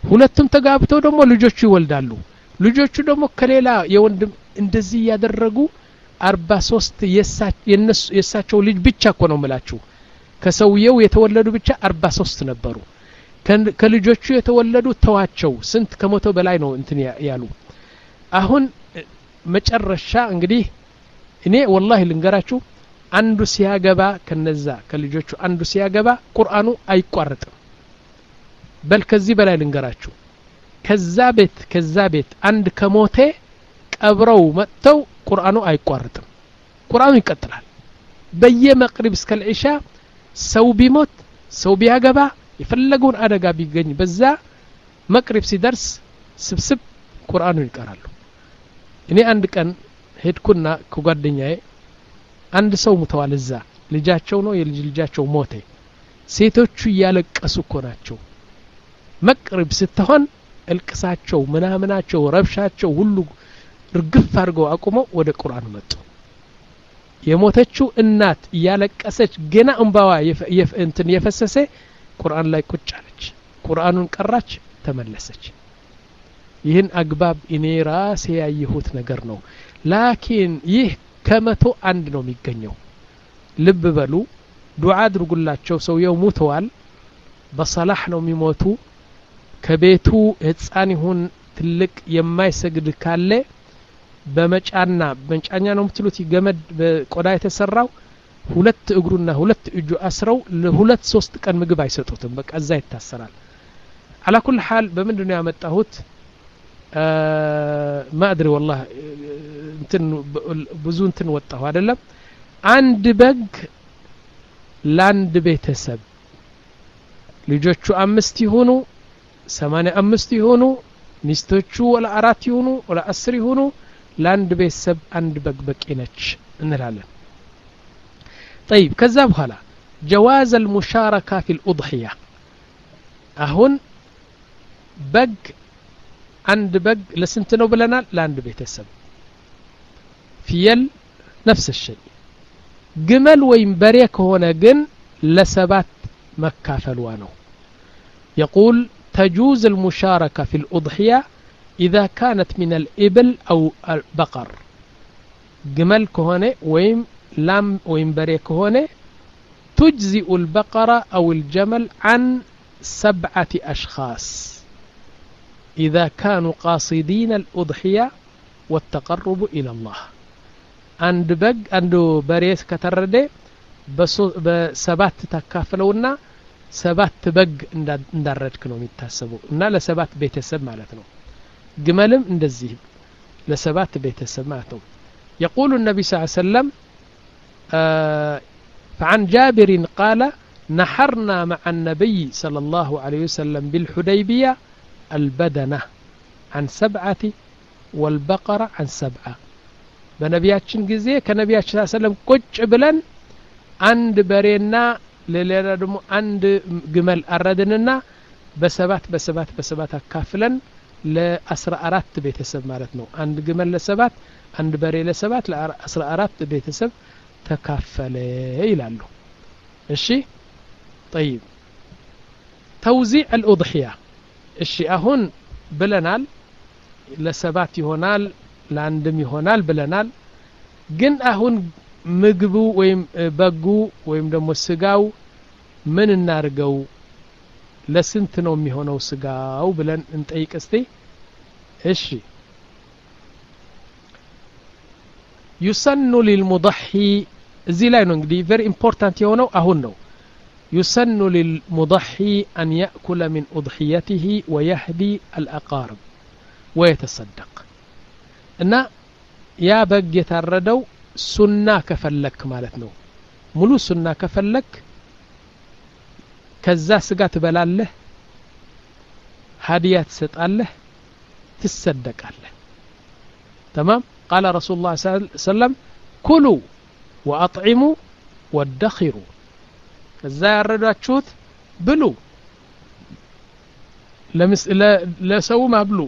S1: ሁለቱም ተጋብተው ደግሞ ልጆቹ ይወልዳሉ ልጆቹ ደግሞ ከሌላ የወንድም እንደዚህ እያደረጉ አርባ ሶስት የእሳቸው ልጅ ብቻ እኮ ነው ምላችሁ ከሰውየው የተወለዱ ብቻ አርባ ሶስት ነበሩ ከልጆቹ የተወለዱ ተዋቸው ስንት ከመቶ በላይ ነው እንትን ያሉ አሁን መጨረሻ እንግዲህ እኔ ወላሂ ልንገራችሁ አንዱ ሲያገባ ከነዛ ከልጆቹ አንዱ ሲያገባ ቁርአኑ አይቋረጥም በል ከዚህ በላይ ልንገራችሁ ከዛ ቤት ከዛ ቤት አንድ ከሞቴ ቀብረው መጥተው ቁርአኑ አይቋረጥም ቁርአኑ ይቀጥላል በየመቅሪብ እስከ ልዒሻ ሰው ቢሞት ሰው ቢያገባ የፈለገውን አደጋ ቢገኝ በዛ መቅሪብ ሲደርስ ስብስብ ቁርአኑን ይቀራሉ እኔ አንድ ቀን ሄድኩና ከጓደኛዬ አንድ ሰው ሙተዋል እዛ ልጃቸው ነው የልጅ ልጃቸው ሞተ ሴቶቹ እያለቀሱ እኮ ናቸው መቅሪብ ስትሆን እልቅሳቸው ምናምናቸው ረብሻቸው ሁሉ ርግፍ አድርገው አቁመው ወደ ቁርአን መጡ የሞተችው እናት እያለቀሰች ገና እንባዋ እንትን የፈሰሰ ቁርአን ላይ ቁጭ አለች ቁርአኑን ቀራች ተመለሰች ይህን አግባብ እኔ ራሴ ያየሁት ነገር ነው ላኪን ይህ ከመቶ አንድ ነው የሚገኘው ልብ በሉ ዱዓ አድርጉላቸው ሰውየው ሙተዋል በሰላህ ነው የሚሞቱ ከቤቱ ህፃን ይሁን ትልቅ የማይሰግድ ካለ በመጫና መጫኛ ነው የምትሉት ገመድ በቆዳ የተሰራው ሁለት እግሩና ሁለት እጁ አስረው ለሁለት ሶስት ቀን ምግብ አይሰጡትም በቃ እዛ ይታሰራል አላ ኩል ሓል በምንድን ነው ያመጣሁት ማእድሪ ወላ እንትን ብዙ እንትን ወጣሁ አይደለም አንድ በግ ለአንድ ቤተሰብ ልጆቹ አምስት ይሆኑ ሰማኒያ አምስት ይሆኑ ሚስቶቹ ወላ አራት ይሆኑ ወላ አስር ይሆኑ ለአንድ ቤተሰብ አንድ በግ በቂ ነች እንላለን طيب ከዛ በኋላ ጀዋዝ አልሙሻረካ ፊ ልኡضሕያ አሁን በግ አንድ በግ ለስንት ነው ብለናል ለአንድ ቤተሰብ ፍየል ነፍስ ሸይ ግመል ወይም በሬ ከሆነ ግን ለሰባት መካፈልዋ ነው يقول تجوز المشاركة في الأضحية إذا كانت من الإبل أو البقر جمل كهونة ويم لام ويم بري كهونة تجزئ البقرة أو الجمل عن سبعة أشخاص إذا كانوا قاصدين الأضحية والتقرب إلى الله عند بق عند بريس كترده በሰባት ታካፍለውና ሰባት በግ እንዳረድክ ነው የሚታሰበው እና ለሰባት ቤተሰብ ማለት ነው ግመልም እንደዚህ ለሰባት ቤተሰብ ማለት ነው يقول النبي صلى الله عليه وسلم آه فعن جابر قال نحرنا مع النبي صلى الله عليه وسلم بالحديبية البدنة عن سبعة والبقرة عن سبعة በነቢያችን ጊዜ ከነቢያችን ስ ሰለም ቁጭ ብለን አንድ በሬና ለሌላ ደግሞ አንድ ግመል አረድንና በሰባት በሰባት በሰባት አካፍለን ለአስራ አራት ቤተሰብ ማለት ነው አንድ ግመል ለሰባት አንድ በሬ ለሰባት ለአስራ አራት ቤተሰብ ተካፈለ ይላሉ እሺ ጠይብ ተውዚዕ አልኡضሕያ እሺ አሁን ብለናል ለሰባት ይሆናል ለአንድም ይሆናል ብለናል ግን አሁን ምግቡ ወይም በጉ ወይም ደግሞ ስጋው ምን እናርገው ለስንት ነው የሚሆነው ስጋው ብለን እንጠይቅ እስቲ እሺ ዩሰኑ ሊልሙضሒ እዚህ ላይ ነው እንግዲህ ቨሪ ኢምፖርታንት የሆነው አሁን ነው ዩሰኑ ሊልሙضሒ አን ያእኩለ ሚን ኡضሕየትህ ወየህዲ አልአቃርብ ወየተሰደቅ እና ያ በግ የታረደው ሱና ከፈለክ ማለት ነው ሙሉ ሱና ከፈለክ ከዛ ስጋ ትበላለህ ሀዲያ ትሰጣለህ ትሰደቃለህ ተማም ቃለ ረሱሉ ላ ሰለም ኩሉ ወአጥዒሙ ወደኺሩ ከዛ ያረዷችሁት ብሉ ለሰውም አብሉ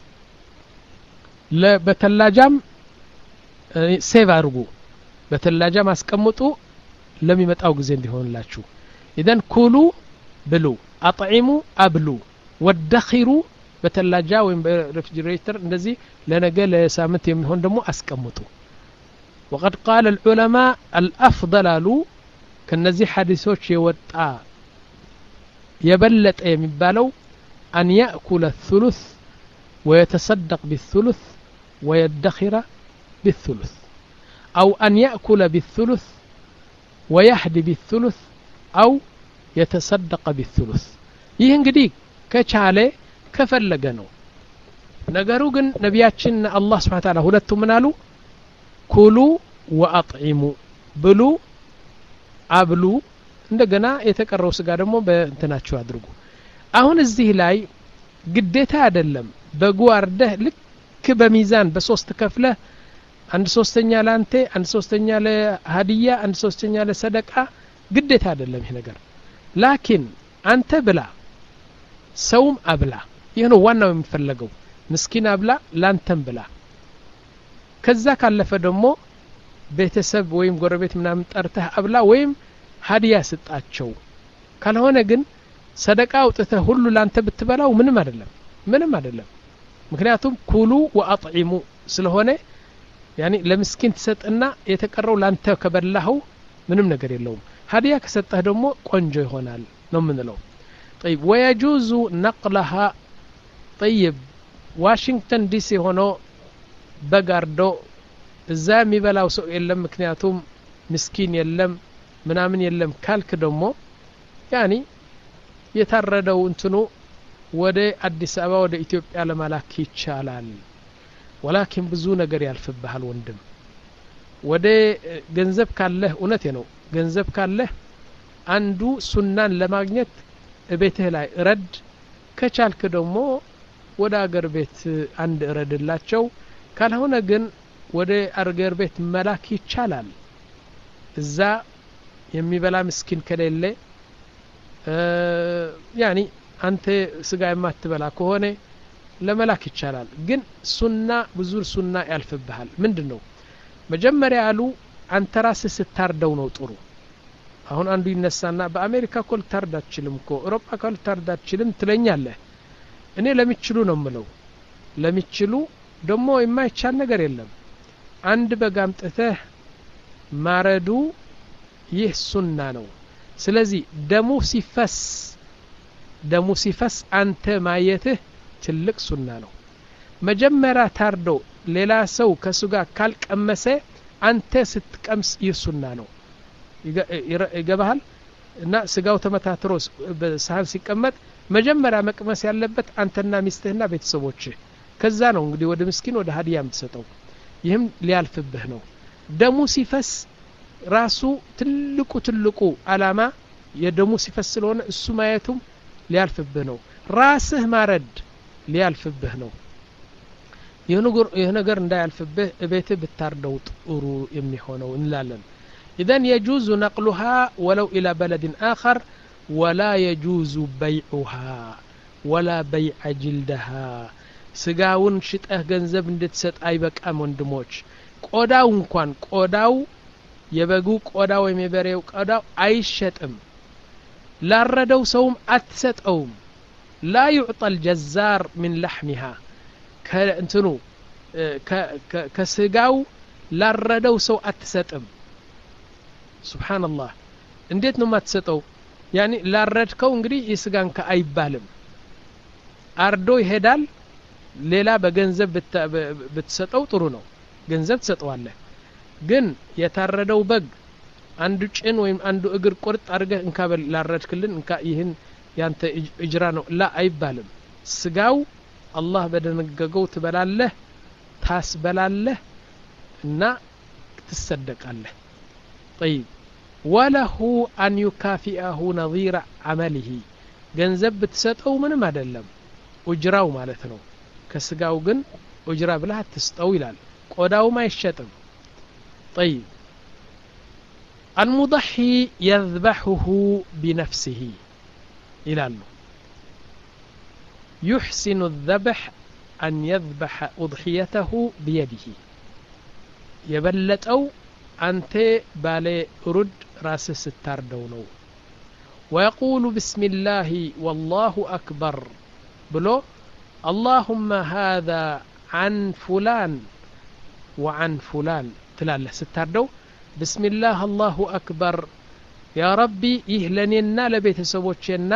S1: በተላጃም ሴቭ አድርጉ በተላጃም አስቀምጡ ለሚመጣው ጊዜ እንዲሆንላችሁ ኢዘን ኩሉ ብሉ አጥዒሙ አብሉ ወደኺሩ በተላጃ ወይም በሬፍሪጅሬተር እንደዚህ ለነገ ለሳምንት የሚሆን ደግሞ አስቀምጡ ወቀድ ቃለ ልዑለማ አልአፍضል አሉ ከነዚህ ሐዲሶች የወጣ የበለጠ የሚባለው አን ያእኩለ ثሉث ወየተሰደቅ ብثሉث ወየደኺረ ብثሉث አው አን ያእኩለ ብثሉث ወያህዲ ብثሉث አው የተሰደቀ ብثሉث ይህ እንግዲህ ከቻለ ከፈለገ ነው ነገሩ ግን ነቢያችን አላህ ስብሓን ታላ ሁለቱ ምን አሉ ኩሉ ወአጥዒሙ ብሉ አብሉ እንደገና የተቀረው ስጋ ደግሞ በእንትናችሁ አድርጉ አሁን እዚህ ላይ ግዴታ አይደለም በጉ አርደህ ልክ በሚዛን በሶስት ከፍለህ አንድ ሶስተኛ ለአንተ አንድ ሶስተኛ ለሀዲያ አንድ ሶስተኛ ለሰደቃ ግዴታ አይደለም ይህ ነገር ላኪን አንተ ብላ ሰውም አብላ ይህ ነው ዋናው የሚፈለገው ምስኪን አብላ ላንተም ብላ ከዛ ካለፈ ደግሞ ቤተሰብ ወይም ጎረቤት ምናምን ጠርተህ አብላ ወይም ሀዲያ ስጣቸው ካልሆነ ግን ሰደቃ አውጥተህ ሁሉ ላንተ ብትበላው ምንም አይደለም ምንም አይደለም ምክንያቱም ኩሉ ወአጥዒሙ ስለሆነ ያኒ ለምስኪን ትሰጥና የተቀረው ላንተ ከበላኸው ምንም ነገር የለውም ሀዲያ ከሰጠህ ደግሞ ቆንጆ ይሆናል ነው የምንለው طيب ويجوز نقلها طيب ዋሽንግተን ዲሲ ሆኖ በጋርዶ እዛ የሚበላው ሰው የለም ምክንያቱም ምስኪን የለም ምናምን የለም ካልክ ደግሞ ያኒ የታረደው እንትኑ ወደ አዲስ አበባ ወደ ኢትዮጵያ ለማላክ ይቻላል ወላኪን ብዙ ነገር ያልፍብሃል ወንድም ወደ ገንዘብ ካለህ እውነቴ ነው ገንዘብ ካለህ አንዱ ሱናን ለማግኘት ቤትህ ላይ እረድ ከቻልክ ደግሞ ወደ አገር ቤት አንድ እረድላቸው ካልሆነ ግን ወደ አገር ቤት መላክ ይቻላል እዛ የሚበላ ምስኪን ከሌለ ያኒ አንተ ስጋ የማትበላ ከሆነ ለመላክ ይቻላል ግን ሱና ብዙ ሱና ያልፍብሃል ምንድን ነው መጀመሪያ ያሉ አንተ ራስህ ስታርደው ነው ጥሩ አሁን አንዱ ይነሳና በአሜሪካ እኮ ልታርድ አትችልም እኮ ኤሮፓ እኮ ልታርድ አትችልም ትለኛለህ እኔ ለሚችሉ ነው ምለው ለሚችሉ ደግሞ የማይቻል ነገር የለም አንድ በግ አምጥተህ ማረዱ ይህ ሱና ነው ስለዚህ ደሙ ሲፈስ ደሙ ሲፈስ አንተ ማየትህ ትልቅ ሱና ነው መጀመሪያ ታርዶ ሌላ ሰው ከሱ ጋር ካልቀመሰ አንተ ስትቀምስ ይህ ሱና ነው ይገባሃል እና ስጋው ተመታትሮ በሳህን ሲቀመጥ መጀመሪያ መቅመስ ያለበት አንተና ሚስትህና ቤተሰቦችህ ከዛ ነው እንግዲህ ወደ ምስኪን ወደ ሀዲያ የምትሰጠው ይህም ሊያልፍብህ ነው ደሙ ሲፈስ ራሱ ትልቁ ትልቁ አላማ የደሙ ሲፈስ ስለሆነ እሱ ማየቱም ሊያልፍብህ ነው ራስህ ማረድ ሊያልፍብህ ነው ይህ ነገር እንዳያልፍብህ እቤትህ ብታርደው ጥሩ የሚሆነው እንላለን ኢዘን የጁዙ ነቅሉሃ ወለው ኢላ በለድን አኸር ወላ የጁዙ በይዑሃ ወላ በይዐ ጅልደሃ ስጋውን ሽጠህ ገንዘብ እንድትሰጥ አይበቃም ወንድሞች ቆዳው እንኳን ቆዳው የበጉ ቆዳ ወይም የበሬው ቆዳው አይሸጥም ላረደው ሰውም አትሰጠውም ላ ዩዕጠ ልጀዛር ምን ላሕሚሃ ከእንትኑ ከስጋው ላረደው ሰው አትሰጥም ስብሓንላህ እንዴት ነው የማትሰጠው ያኒ ላረድከው እንግዲህ የስጋን አይባልም አርዶ ይሄዳል ሌላ በገንዘብ ብትሰጠው ጥሩ ነው ገንዘብ ትሰጠዋለህ ግን የታረደው በግ አንዱ ጭን ወይም አንዱ እግር ቁርጥ አድርገህ እንካ ላረድክልን እንካ ይህን ያንተ እጅራ ነው ላ አይባልም ስጋው አላህ በደነገገው ትበላለህ ታስበላለህ እና ትሰደቃለህ ጠይብ ወለሁ አን ዩካፊአሁ ነظيረ አመሊሂ ገንዘብ ብትሰጠው ምንም አይደለም ኡጅራው ማለት ነው ከስጋው ግን ኡጅራ ብለህ አትስጠው ይላል ቆዳውም አይሸጥም ጠይብ አልሙضሒ የذበሕሁ ቢነፍሲህ ይላሉ يحسن الذبح أن يذبح أضحيته بيده يبلتو أنت بالي رد راس ستار دونو ويقول بسم الله والله أكبر ብሎ አላሁመ ሃذا عن فلان وعن فلان ትላለህ ስታርደው ብስሚላህ አላሁ አክበር ያ ረቢ ይህ ለእኔና ለቤተሰቦቼና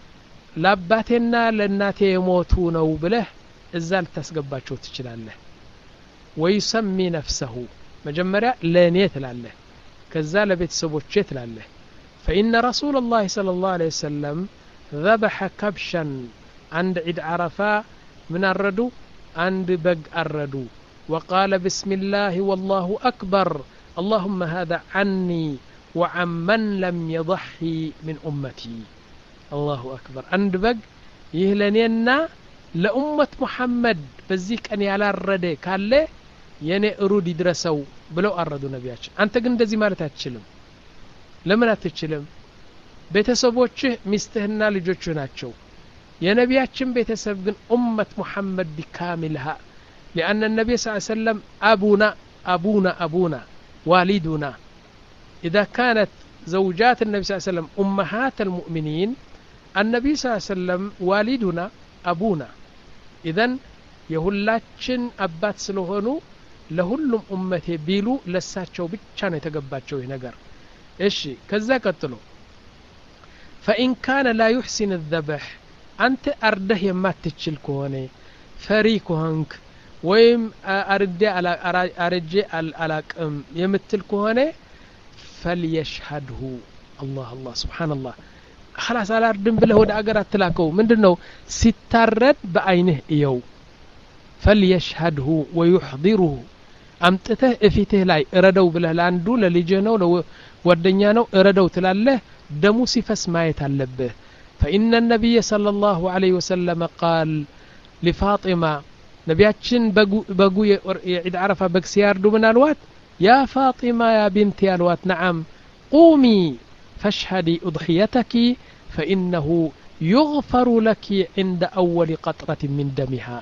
S1: ለአባቴና ለእናቴ የሞቱ ነው ብለህ እዛ ልታስገባቸው ትችላለህ ወይሰሚ ነፍሰሁ መጀመሪያ ለእኔ ትላለህ ከዛ ለቤተሰቦቼ ትላለህ فإن رسول الله صلى الله عليه وسلم ذبح كبشا عند عيد عرفة من الردو عند بق الردو وقال بسم الله والله أكبر اللهم هذا عني وعن من لم يضحي من أمتي الله أكبر عند بق يهلنينا لأمة محمد بزيك أن ያላረደ ካለ የኔ እሩድ ይድረሰው ብለው አረዱ ነቢያችን አንተ ግን እንደዚህ ማለት አትችልም ለምን አትችልም ቤተሰቦችህ ሚስትህና ልጆችህ ናቸው የነቢያችን ቤተሰብ ግን ኡመት ሙሐመድ ቢካሚልሃ ሊአነ ነቢይ ስ ሰለም አቡና አቡና አቡና ዋሊዱና إذا كانت زوجات النبي صلى الله عليه وسلم أمهات المؤمنين النبي صلى الله عليه وسلم والدنا أبونا إذن የሁላችን አባት ስለሆኑ ለሁሉም ኡመቴ ቢሉ ለሳቸው ብቻ ነው የተገባቸው ይህ ነገር እሺ ከዛ ቀጥሎ ፈኢን ካነ ላ ዩሕሲን ዘበሕ አንተ አርደህ የማትችል ከሆነ ፈሪ ከሆንክ ወይም አርዴ አረጄ አላቅም የምትል ከሆነ ፈልየሽሀድሁ አላህ አላህ ስብሓንላህ خلاص አላርድም ብለህ ወደ አገር አትላከው ምንድን ነው ሲታረድ በአይንህ እየው ፈልየሽሀድሁ ወዩሕضሩሁ አምጥተህ እፊትህ ላይ እረደው ብለህ ለአንዱ ለልጅህ ነው ለጓደኛ ነው እረደው ትላለህ ደሙ ሲፈስ ማየት አለብህ فإن النبي صلى الله عليه وسلم قال لفاطمة ነቢያችን በጉ የዒድ ዓረፋ በግ ሲያርዱ ምን አልዋት ያ ፋጢማ ያ ቢንቲ አልዋት ነዓም ቁሚ ፈሽሀዲ እضሕየተኪ ፈኢነሁ يغفر لك عند أول قطرة من دمها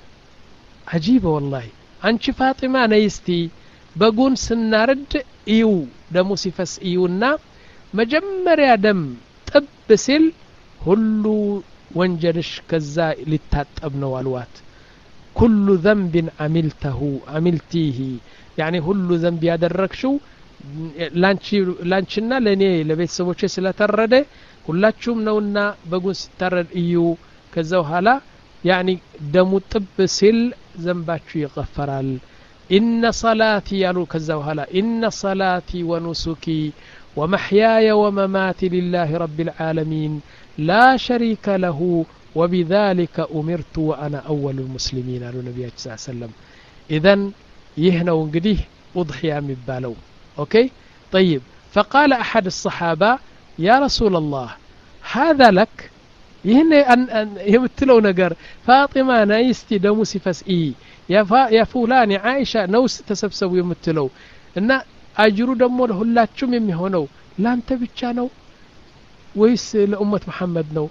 S1: عجيبة والله አንቺ ፋጢማ ነይ እስቲ በጉን ስናርድ እዩ ደሙ ሲፈስ እዩና መጀመሪያ ደም ጥብ ሲል ሁሉ ወንጀልሽ ከዛ ሊታጠብ ነው አልዋት ኩሉ ዘንብን አሚልተሁ አሚልቲህ ያኒ ሁሉ ዘንብ ያደረግሽው ላንቺና ለእኔ ለቤተሰቦቼ ስለተረደ ሁላችሁም ነውና በጉን ሲታረድ እዩ ከዛ በኋላ ያኒ ደሙ ጥብ ሲል ዘንባችሁ ይቀፈራል ኢነ ሰላቲ ያሉ ከዛ በኋላ ኢነ ሰላቲ ወኑሱኪ ومحياي ومماتي لله رب العالمين لا شريك له وبذلك أمرت وأنا أول المسلمين قالوا النبي صلى الله عليه وسلم إذن يهنوا انقديه أضحية مبالو أوكي طيب فقال أحد الصحابة يا رسول الله هذا لك ይህን የምትለው ነገር ፋጢማ ናይ እስቲ ደሙ ሲፈስ ኢ ያ ፉላን የአይሻ ነውስ ተሰብሰቡ የምትለው እና አጅሩ ደግሞ ለሁላችሁም የሚሆነው ላንተ ብቻ ነው ወይስ ለኡመት መሐመድ ነው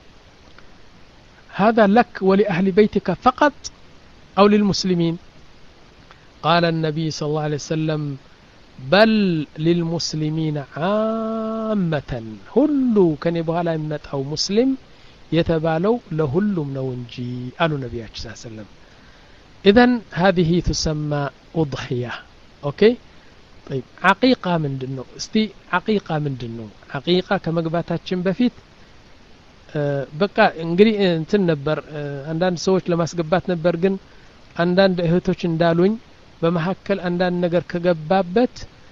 S1: هذا لك ولأهل بيتك فقط أو للمسلمين قال النبي صلى الله عليه وسلم بل للمسلمين عامة هلو كان يبغى يمت أو مسلم يتبالو لهلم نونجي قالوا النبي صلى الله عليه وسلم إذا هذه تسمى أضحية أوكي طيب عقيقة من دنو استي عقيقة من دنو عقيقة كما قباتاتشن بفيت በቃ እንግዲህ እንትን ነበር አንዳንድ ሰዎች ለማስገባት ነበር ግን አንዳንድ እህቶች እንዳሉኝ በመካከል አንዳንድ ነገር ከገባበት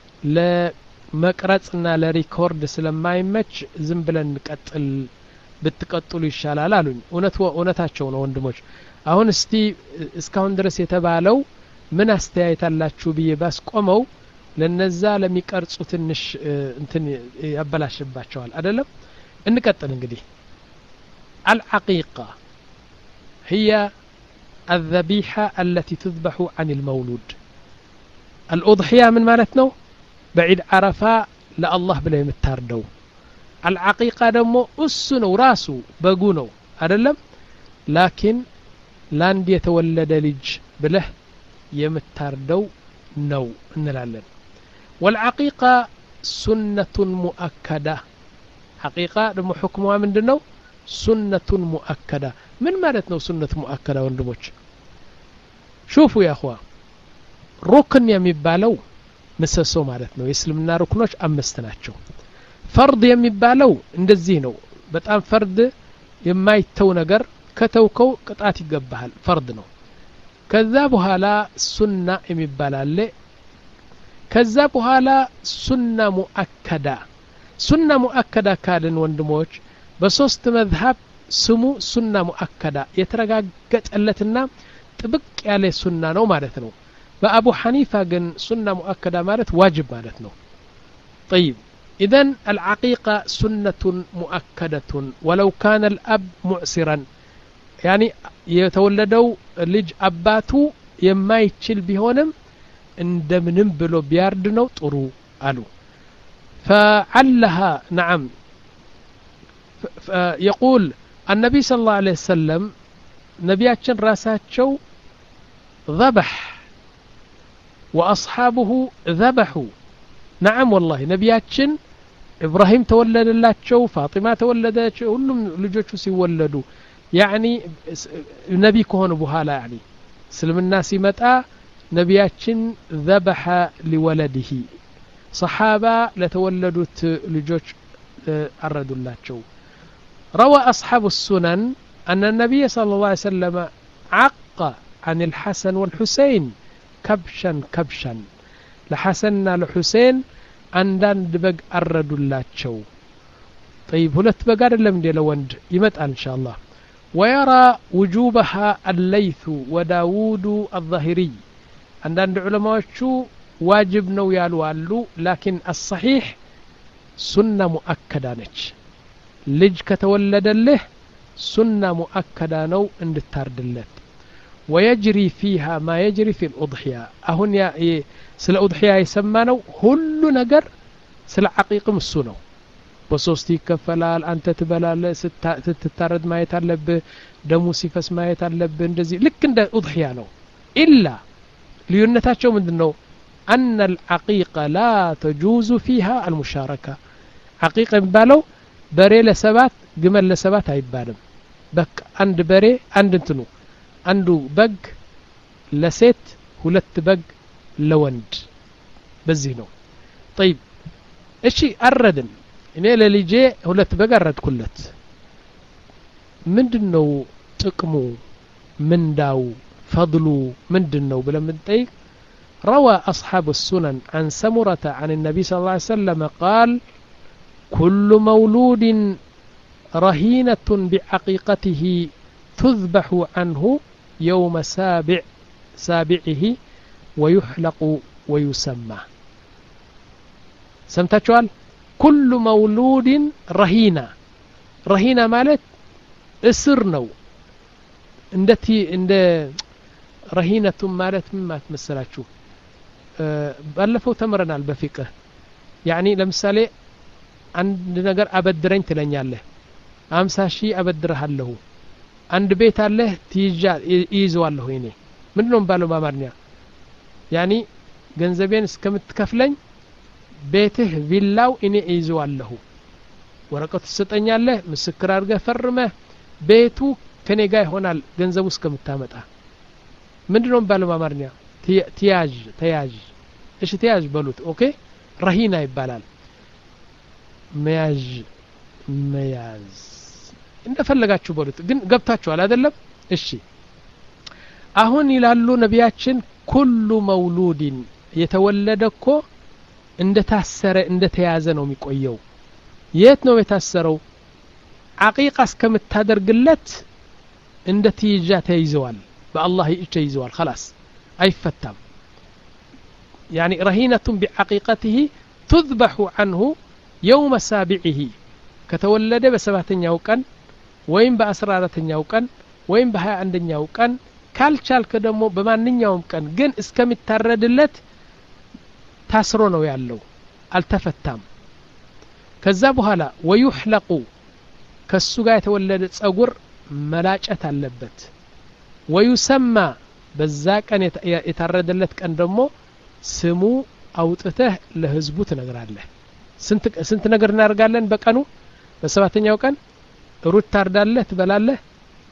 S1: ለመቅረጽና ለሪኮርድ ስለማይመች ዝም ብለን እንቀጥል ብትቀጥሉ ይሻላል አሉኝ እውነት እውነታቸው ነው ወንድሞች አሁን እስቲ እስካሁን ድረስ የተባለው ምን አስተያየት አላችሁ ብዬ ባስቆመው ለነዛ ለሚቀርጹ ትንሽ እንትን ያበላሽባቸዋል አደለም እንቀጥል እንግዲህ العقيقة هي الذبيحة التي تذبح عن المولود الأضحية من مالتنا بعيد عرفة لا الله بلا يمتاردو العقيقة دمو أسنو راسو بقونو أدلم لكن لاند يتولد لج بله يمتاردو نو እንላለን والعقيقة سنة مؤكدة حقيقة دمو حكمها من دنو سنة مؤكدة ምን ማለት ነው ሱነት ሙአከዳ ወንድሞች ሹፉ ያኹዋ ሩክን የሚባለው ምሰሶ ማለት ነው የእስልምና ሩክኖች አምስት ናቸው ፈርድ የሚባለው እንደዚህ ነው በጣም ፈርድ የማይተው ነገር ከተውከው ቅጣት ይገባሃል ፈርድ ነው ከዛ በኋላ ሱና የሚባል አለ ከዛ በኋላ ሱና ሙአከዳ ሱና ሙአከዳ ካልን ወንድሞች በሶስት መዝሀብ ስሙ ሱና ሙአከዳ የተረጋገጠለትና ጥብቅ ያለ ሱና ነው ማለት ነው በአቡ ሐኒፋ ግን ሱና ሙአከዳ ማለት ዋጅብ ማለት ነው طيب إذا العقيقة سنة مؤكدة ولو كان الأب معسرا يعني የተወለደው ልጅ አባቱ የማይችል ቢሆንም እንደምንም ብሎ ቢያርድ ነው ጥሩ አሉ فعلها نعم يقول النبي صلى الله عليه وسلم ነቢያችን ራሳቸው ذبح وأصحابه ذبحوا نعم والله ነቢያችን ኢብራሂም ተወለደላቸው ፋጢማ ተወለደች ሁሉም ልጆቹ ሲወለዱ ያኒ ነቢ ከሆኑ በኋላ ያኒ እስልምና ሲመጣ ነቢያችን ذبح لولده صحابة لتولدت ልጆች አረዱላቸው روى أصحاب السنن أن النبي صلى الله عليه وسلم عق عن الحسن والحسين كبشا كبشا لحسننا لحسين አንዳንድ በግ አረዱላቸው طيب ሁለት በግ አይደለም እንዴ ለወንድ ይመጣል إن شاء الله ويرى وجوبها الليث وداود الظاهري አንዳንድ ዑለማዎቹ ዋጅብ ነው ያሉ አሉ ላኪን አሰሒሕ ሱና ሙአከዳ ነች ልጅ ከተወለደልህ ሱና ሙአከዳ ነው እንድታርድለት ወየጅሪ ፊሃ ማ የጅሪ ፊ ልኡድሕያ አሁን ስለ ኡድሕያ የሰማ ነው ሁሉ ነገር ስለ ዓቂቅም እሱ ነው በሶስት ይከፈላል አንተ ትበላለ ስትታረድ ማየት አለብህ ደሙ ሲፈስ ማየት አለብህ እንደዚህ ልክ እንደ ኡድሕያ ነው ኢላ ልዩነታቸው ምንድን ነው أن العقيقة لا تجوز فيها المشاركة عقيقة የሚባለው በሬ ለሰባት ግመል ለሰባት አይባልም በቃ አንድ በሬ አንድ እንትኑ አንዱ በግ ለሴት ሁለት በግ ለወንድ በዚህ ነው طيب እሺ አረድን እኔ ለልጄ ሁለት በግ አረድኩለት ምንድን ነው ጥቅሙ ምንዳው ፈضሉ ምንድን ነው ብለን ብንጠይቅ روى أصحاب السنن عن سمرة عن النبي صلى الله عليه وسلم قال كل مولود رهينة بعقيقته تذبح عنه يوم سابع سابعه ويحلق ويسمى سمتشوال كل مولود رهينة رهينة مالت اسر نو اندتي اند رهينة مالت مما تمثلاتشو ባለፈው ተምረናል በፊቅህ ያኒ ለምሳሌ አንድ ነገር አበድረኝ ትለኛለህ አምሳ ሺህ አበድረሃለሁ አንድ ቤት አለህ ትይዣ ይይዘዋለሁ እኔ ምንድ ነው ባለው በአማርኛ ያኒ ገንዘቤን እስከምትከፍለኝ ቤትህ ቪላው እኔ እይዘዋለሁ ወረቀቱ ትሰጠኛለህ ምስክር አድርገህ ፈርመህ ቤቱ ከኔ ጋር ይሆናል ገንዘቡ እስከምታመጣ ምንድ ነው ባለው በአማርኛ ትያዥ ተያዥ እሺ ተያዥ በሉት ኦኬ ረሂና ይባላል መያዥ መያዝ እንደፈለጋችሁ በሉት ግን ገብታችኋል አይደለም እሺ አሁን ይላሉ ነቢያችን ኩሉ መውሉዲን የተወለደ እኮ እንደ ታሰረ እንደ ተያዘ ነው የሚቆየው የት ነው የታሰረው አቂቃ እስከምታደርግለት እንደ ትይዣ ተይዘዋል በአላህ እጅ ተይዘዋል خلاص አይፈታም يعني رهينة بعقيقته تذبح عنه يوم سابعه ከተወለደ በሰባተኛው ቀን ወይም በአስራ አራተኛው ቀን ወይም በሀያ አንደኛው ቀን ካልቻልክ ደግሞ በማንኛውም ቀን ግን እስከሚታረድለት ታስሮ ነው ያለው አልተፈታም ከዛ በኋላ ወዩሕለቁ ከሱ ጋር የተወለደ ጸጉር መላጨት አለበት ወዩሰማ በዛ ቀን የታረደለት ቀን ደግሞ ስሙ አውጥተህ ለህዝቡ ትነግራለህ ስንት ነገር እናደርጋለን በቀኑ በሰባተኛው ቀን ሩት ታርዳለህ ትበላለህ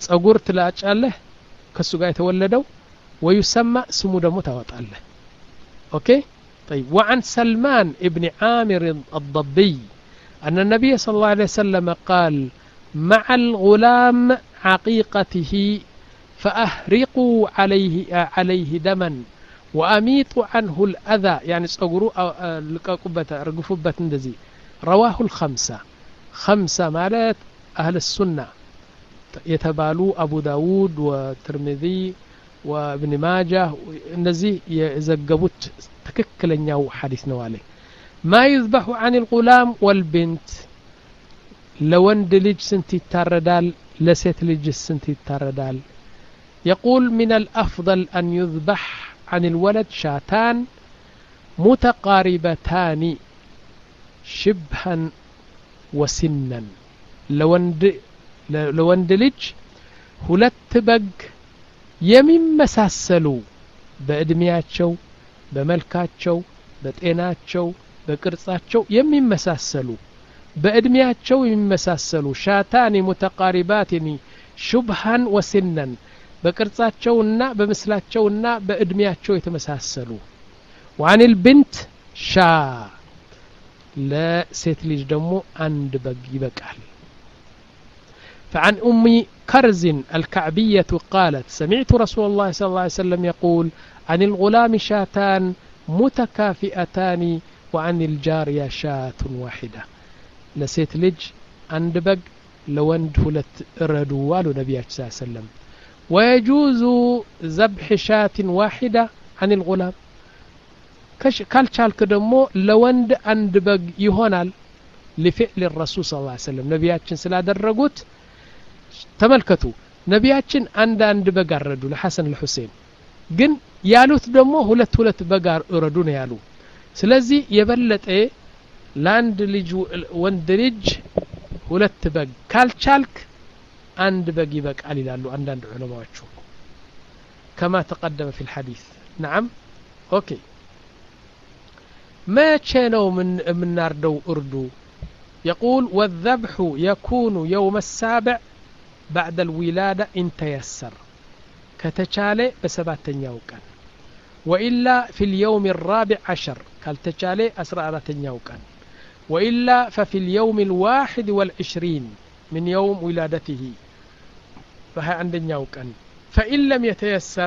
S1: ጸጉር ትላጫለህ ከሱ ጋር የተወለደው ወዩሰማ ስሙ ደግሞ ታወጣለህ ኦኬ طيب وعن سلمان ابن عامر الضبي أن النبي صلى الله عليه وسلم قال مع الغلام عقيقته فأهرقوا عليه عليه دما وأميطوا عنه الأذى يعني صغروا لقاقبة رقفوبة اندزي رواه الخمسة خمسة مالت أهل السنة يتبالو أبو داود وترمذي وابن ماجه እነዚህ የዘገቡት ትክክለኛው ሐዲስ ነው አለ ማ ዩዝበሑ አን ልጉላም ወልብንት ለወንድ ልጅ ስንት ይታረዳል ለሴት ልጅ ስንት ይታረዳል يقول من الأفضل أن يذبح عن الولد شاتان متقاربتان شبها وسنا لوند لوند لج ሁለት በግ የሚመሳሰሉ በእድሜያቸው በመልካቸው በጤናቸው በቅርጻቸው የሚመሳሰሉ በእድሜያቸው የሚመሳሰሉ ሻታኒ ሙተቃሪባትኒ ሹብሃን ወሲነን በቅርጻቸውና በምስላቸውና በእድሜያቸው የተመሳሰሉ ዋኒል ብንት ሻ ለሴት ልጅ ደግሞ አንድ በግ ይበቃል فعن أم كرز الكعبية قالت سمعت رسول الله صلى الله عليه وسلم يقول عن الغلام شاتان متكافئتان وعن الجارية شاة واحدة لسيت لج عند بق لوند هلت ردوا والو نبي صلى الله عليه وسلم ويجوز ذبح شاة واحدة عن الغلام ካልቻልክ ደግሞ ለወንድ አንድ በግ ይሆናል لفعل الرسول صلى الله عليه وسلم ነቢያችን ስላደረጉት ተመልከቱ ነቢያችን አንድ አንድ በግ አረዱ ለሐሰን ለሁሴን ግን ያሉት ደግሞ ሁለት ሁለት በግ እረዱ ነው ያሉ ስለዚህ የበለጠ ለአንድ ልጅ ወንድ ልጅ ሁለት በግ ካልቻልክ አንድ በግ ይበቃል ይላሉ አንዳንድ ዑለማዎቹ كما تقدم في الحديث نعم اوكي መቼ ነው የምናርደው እርዱ يقول والذبح يكون يوم السابع بعد الولادة إن تيسر كتشالي بسباتن كان وإلا في اليوم الرابع عشر كالتشالي أسرع كان وإلا ففي اليوم الواحد والعشرين من يوم ولادته فهي عندنا كان فإن لم يتيسر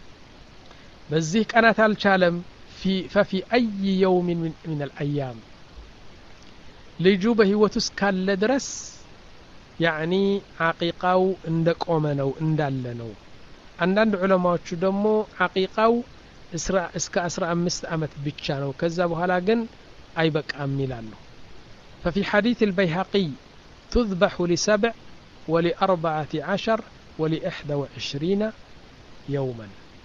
S1: بزيه كانت الشالم في ففي أي يوم من, من الأيام لجوبه وتسكال لدرس ያዕኒ ዓቂቃው እንደ ቆመ ነው እንዳለ ነው አንዳንድ ዑለማዎቹ ደግሞ ዓቂቃው እስከ አስራ አምስት ዓመት ብቻ ነው ከዛ በኋላ ግን አይበቃም ይላሉ ففي حديث البيهقي تذبح لسبع ولأربعة عشر ولإحدى وعشرين يوما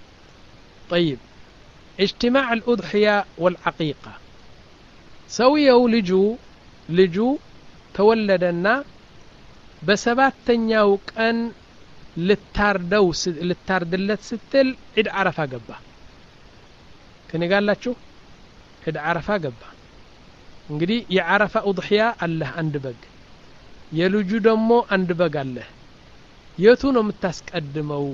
S1: طيب اجتماع الأضحية والعقيقة سويوا لجو لجو تولدنا በሰባተኛው ቀን ልታርደው ልታርድለት ስትል ዒድ አረፋ ገባ ከኔ ጋላችሁ ዒድ አረፋ ገባ እንግዲህ የዓረፋ ኡድሕያ አለህ አንድ በግ የልጁ ደግሞ አንድ በግ አለህ የቱ ነው የምታስቀድመው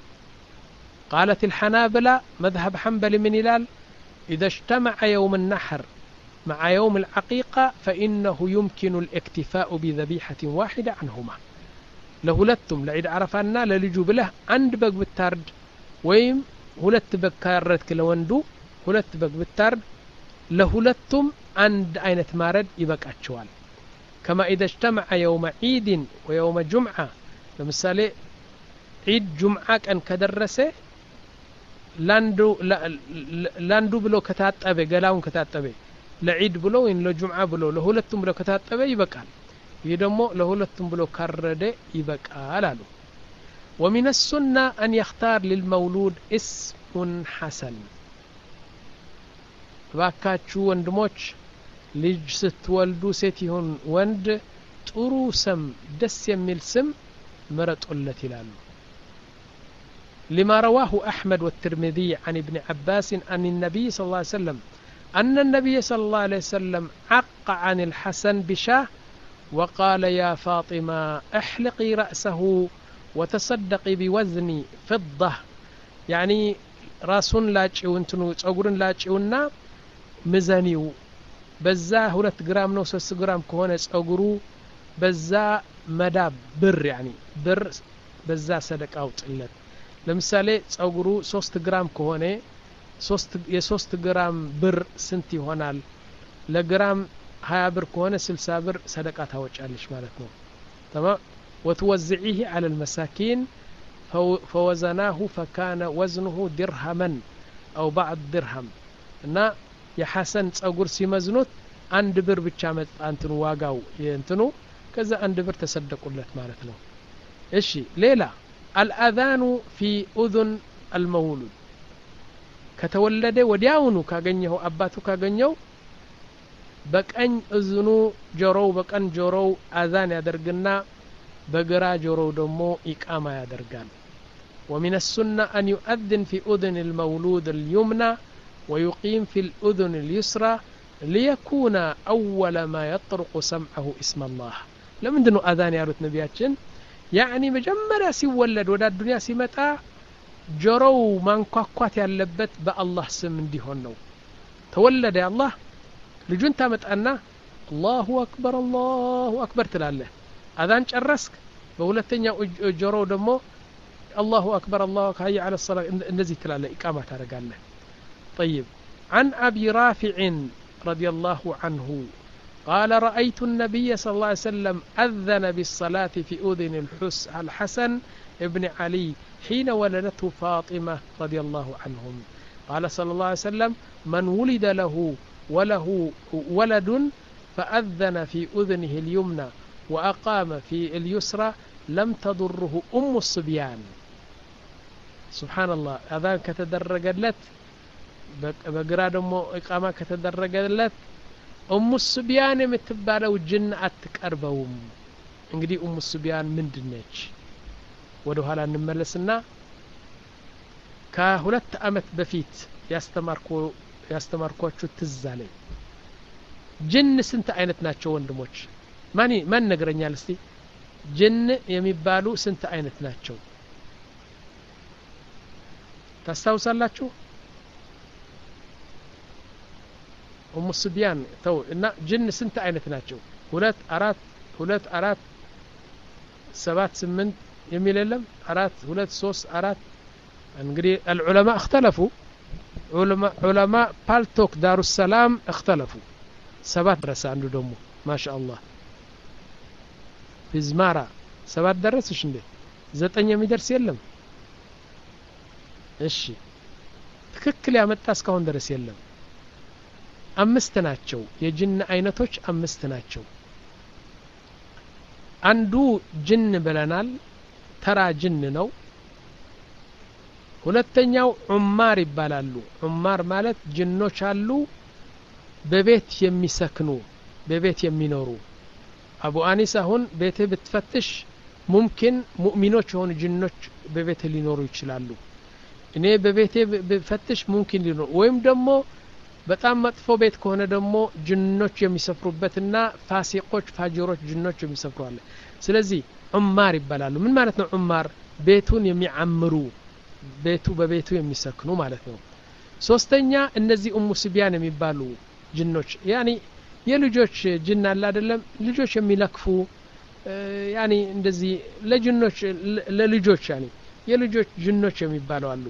S1: قالت الحنابلة مذهب حنبل من إلال إذا اجتمع يوم النحر مع يوم العقيقة فإنه يمكن الاكتفاء بذبيحة واحدة عنهما لهلتم لعيد عرفانا للجو بله عند بق بالتارد ويم هلت بق كاردك لوندو هلت بق بالتارد لهلتم عند أين تمارد يبقى أتشوال كما إذا اجتمع يوم عيد ويوم جمعة لمثالي عيد جمعة كان كدرسه ላንዱ ላንዱ ብሎ ከታጠበ ገላውን ከታጠበ ለዒድ ብሎ ወይም ለጁምዓ ብሎ ለሁለቱም ብሎ ከታጠበ ይበቃል ይህ ደግሞ ለሁለቱም ብሎ ካረደ ይበቃል አሉ ومن السنة أن يختار للمولود اسم حسن ባካችሁ ወንድሞች ልጅ ስትወልዱ ሴት ይሁን ወንድ ጥሩ ስም ደስ የሚል ስም ምረጡለት ይላሉ لما رواه أحمد والترمذي عن ابن عباس أن النبي صلى الله عليه وسلم أن النبي صلى الله عليه وسلم عق عن الحسن بشاه وقال يا فاطمة احلقي رأسه ወተሰደቂ ቢወዝኒ ፍዳ ያኒ ራሱን ላጭው እንትኑ ጸጉርን ላጭውና ምዘኒው በዛ ሁለት ግራም ነው ሶስት ግራም ከሆነ ጸጉሩ በዛ መዳብ ብር ያኒ ብር በዛ ሰደቃ አውጥለት ለምሳሌ ጸጉሩ ሶስት ግራም ከሆነ የሶስት ግራም ብር ስንት ይሆናል ለግራም ሀያ ብር ከሆነ ስልሳ ብር ሰደቃ ታወጫለች ማለት ነው ተማም ወትወዝዒህ አለ ልመሳኪን ፈወዘናሁ ፈካነ ወዝኑሁ ድርሃመን አው ባዕድ ድርሃም እና የሐሰን ጸጉር ሲመዝኑት አንድ ብር ብቻ መጣ እንትኑ ዋጋው እንትኑ ከዛ አንድ ብር ተሰደቁለት ማለት ነው እሺ ሌላ አልአዛኑ ፊ ኡذን አልመውሉድ ከተወለደ ወዲያውኑ ካገኘው አባቱ ካገኘው በቀኝ እዝኑ ጆሮው በቀን ጆሮው አዛን ያደርግና በግራ ጆሮው ደግሞ ኢቃማ ያደርጋል ومن السنة أن يؤذن في أذن المولود اليمنى ويقيم في الأذن اليسرى ليكون أول ما يطرق سمعه اسم الله لمن دنو أذان يا رت نبياتشن يعني مجمرة سيولد ودا الدنيا سيمتا ጆሮው ማንኳኳት ያለበት በአላህ ስም እንዲሆን ነው ተወለደ አላህ ልጁን ታመጣና አላሁ አክበር አላሁ አክበር ትላለህ አዛን ጨረስክ በሁለተኛው ጆሮው ደግሞ አላሁ አክበር አላሁ ሀያ አለ ሰላ እንደዚህ ትላለህ ኢቃማ ታደረጋለህ طيب عن أبي رافع رضي الله عنه قال رأيت النبي صلى الله عليه وسلم أذن بالصلاة في أذن الحس الحسن ابن علي حين ولدته فاطمة رضي الله عنهم قال صلى الله عليه وسلم من ولد له وله ولد فأذن في أذنه اليمنى وأقام في اليسرى لم تضره أم الصبيان سبحان الله أذان كتدرجلت بقرا دمو إقامة كتدرجلت أم الصبيان የምትባለው ጅን አትቀርበውም እንግዲህ ኡሙ ሱቢያን ምንድን ነች ወደ ኋላ እንመለስና ከሁለት አመት በፊት ያስተማርኳችሁ ትዝ አለኝ ጅን ስንት አይነት ናቸው ወንድሞች ማን ማን ነገረኛል እስቲ ጅን የሚባሉ ስንት አይነት ናቸው ታስታውሳላችሁ ኡሙ ሱቢያን ተው እና ጅን ስንት አይነት ናቸው ሁለት አራት ሁለት አራት ሰባት ስምንት የሚል የለም አራት ሁለት ሶስት አራት እንግዲህ አልዑለማ እክተለፉ ዑለማ ፓልቶክ ዳሩ ሰላም እክተለፉ ሰባት ደረሰ አንዱ ደግሞ ማሻ አላህ ፊዝማራ ሰባት ደረስሽ እንዴ ዘጠኝ የሚደርስ የለም እሺ ትክክል ያመጣ እስካሁን ድረስ የለም አምስት ናቸው የጅን አይነቶች አምስት ናቸው አንዱ ጅን ብለናል ተራ ጅን ነው ሁለተኛው ዑማር ይባላሉ ዑማር ማለት ጅኖች አሉ በቤት የሚሰክኑ በቤት የሚኖሩ አቡ አኒስ አሁን ቤትህ ብትፈትሽ ሙምኪን ሙእሚኖች የሆኑ ጅኖች በቤትህ ሊኖሩ ይችላሉ እኔ በቤቴ ብፈትሽ ሙምኪን ሊኖሩ ወይም ደግሞ በጣም መጥፎ ቤት ከሆነ ደግሞ ጅኖች የሚሰፍሩበትና ፋሲቆች ፋጅሮች ጅኖች የሚሰፍሩ አለ ስለዚህ ዑማር ይባላሉ ምን ማለት ነው ዑማር ቤቱን የሚዓምሩ ቤቱ በቤቱ የሚሰክኑ ማለት ነው ሶስተኛ እነዚህ ኡሙ ስቢያን የሚባሉ ጅኖች ያኒ የልጆች ጅን አለ አይደለም ልጆች የሚለክፉ ያኒ እንደዚህ ለጅኖች ለልጆች ያኒ የልጆች ጅኖች የሚባለው አሉ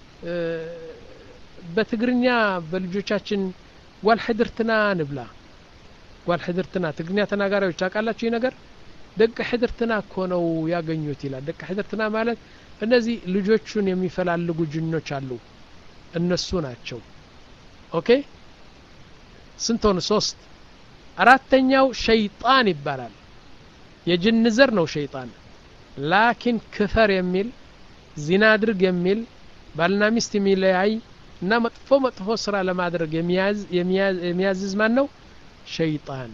S1: በትግርኛ በልጆቻችን ጓልሕድርትና ንብላ ጓልሕድርትና ትግርኛ ተናጋሪዎች ታውቃላችሁ ይህ ነገር ደቀ ሕድርትና እኮ ነው ያገኙት ይላል ደቀ ሕድርትና ማለት እነዚህ ልጆቹን የሚፈላልጉ ጅኖች አሉ እነሱ ናቸው ኦኬ ስንት ሆኑ ሶስት አራተኛው ሸይጣን ይባላል የጅን ዘር ነው ሸይጣን ላኪን ክፈር የሚል ዚና አድርግ የሚል ባልና ሚስት የሚለያይ እና መጥፎ መጥፎ ስራ ለማድረግ የሚያዝዝ ማን ነው ሸይጣን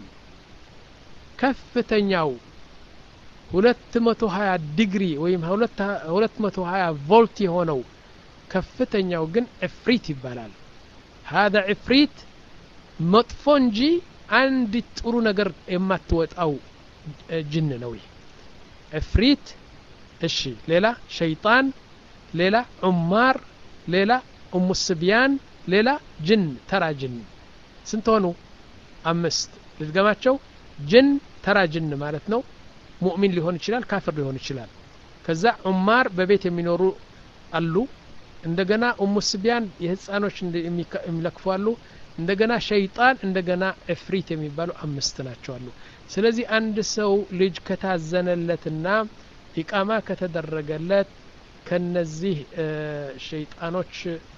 S1: ከፍተኛው ሁለት መቶ ሀያ ዲግሪ ወይም ሁለት መቶ ሀያ ቮልት የሆነው ከፍተኛው ግን ዕፍሪት ይባላል ሀዛ ዕፍሪት መጥፎ እንጂ አንድ ጥሩ ነገር የማትወጣው ጅን ነው ይህ ዕፍሪት እሺ ሌላ ሸይጣን ሌላ ዑማር ሌላ ኡሙ ስብያን ሌላ ጅን ተራ ጅን ስንት ሆኑ አምስት ልድገማቸው ጅን ተራ ጅን ማለት ነው ሙእሚን ሊሆን ይችላል ካፍር ሊሆን ይችላል ከዛ ዑማር በቤት የሚኖሩ አሉ እንደገና ኡሙ ስቢያን የህፃኖች የሚለክፉ አሉ እንደገና ሸይጣን እንደገና እፍሪት የሚባሉ አምስት ናቸው አሉ ስለዚህ አንድ ሰው ልጅ ከታዘነለትና ኢቃማ ከተደረገለት ከነዚህ ሸይጣኖች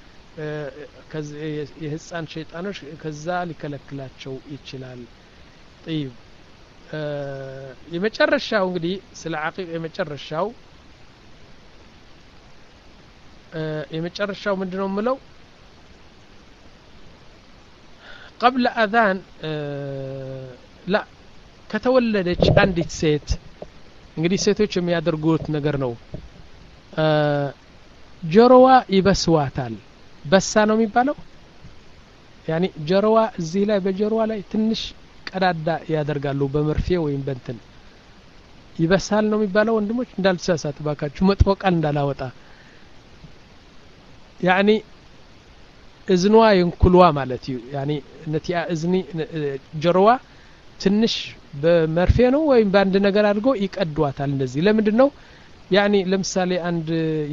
S1: የህፃን ሸይጣኖች ከዛ ሊከለክላቸው ይችላል طيب የመጨረሻው እንግዲህ ስለ አቂቅ የመጨረሻው የመጨረሻው ምንድነው የምለው ቀብለ አዛን ላ ከተወለደች አንዲት ሴት እንግዲህ ሴቶች የሚያደርጉት ነገር ነው ጆሮዋ ይበስዋታል በሳ ነው የሚባለው ያኒ ጆሮዋ እዚህ ላይ በጆሮዋ ላይ ትንሽ ቀዳዳ ያደርጋሉ በመርፌ ወይም በንትን ይበሳል ነው የሚባለው ወንድሞች እንዳልተሳሳት ባካችሁ መጥፎ ቃል እንዳላወጣ ያኒ እዝኗ የንኩልዋ ማለት እዩ ያኒ ነቲያ እዝኒ ጆሮዋ ትንሽ በመርፌ ነው ወይም በአንድ ነገር አድርገው ይቀዷታል እንደዚህ ለምንድን ነው ያኒ ለምሳሌ አንድ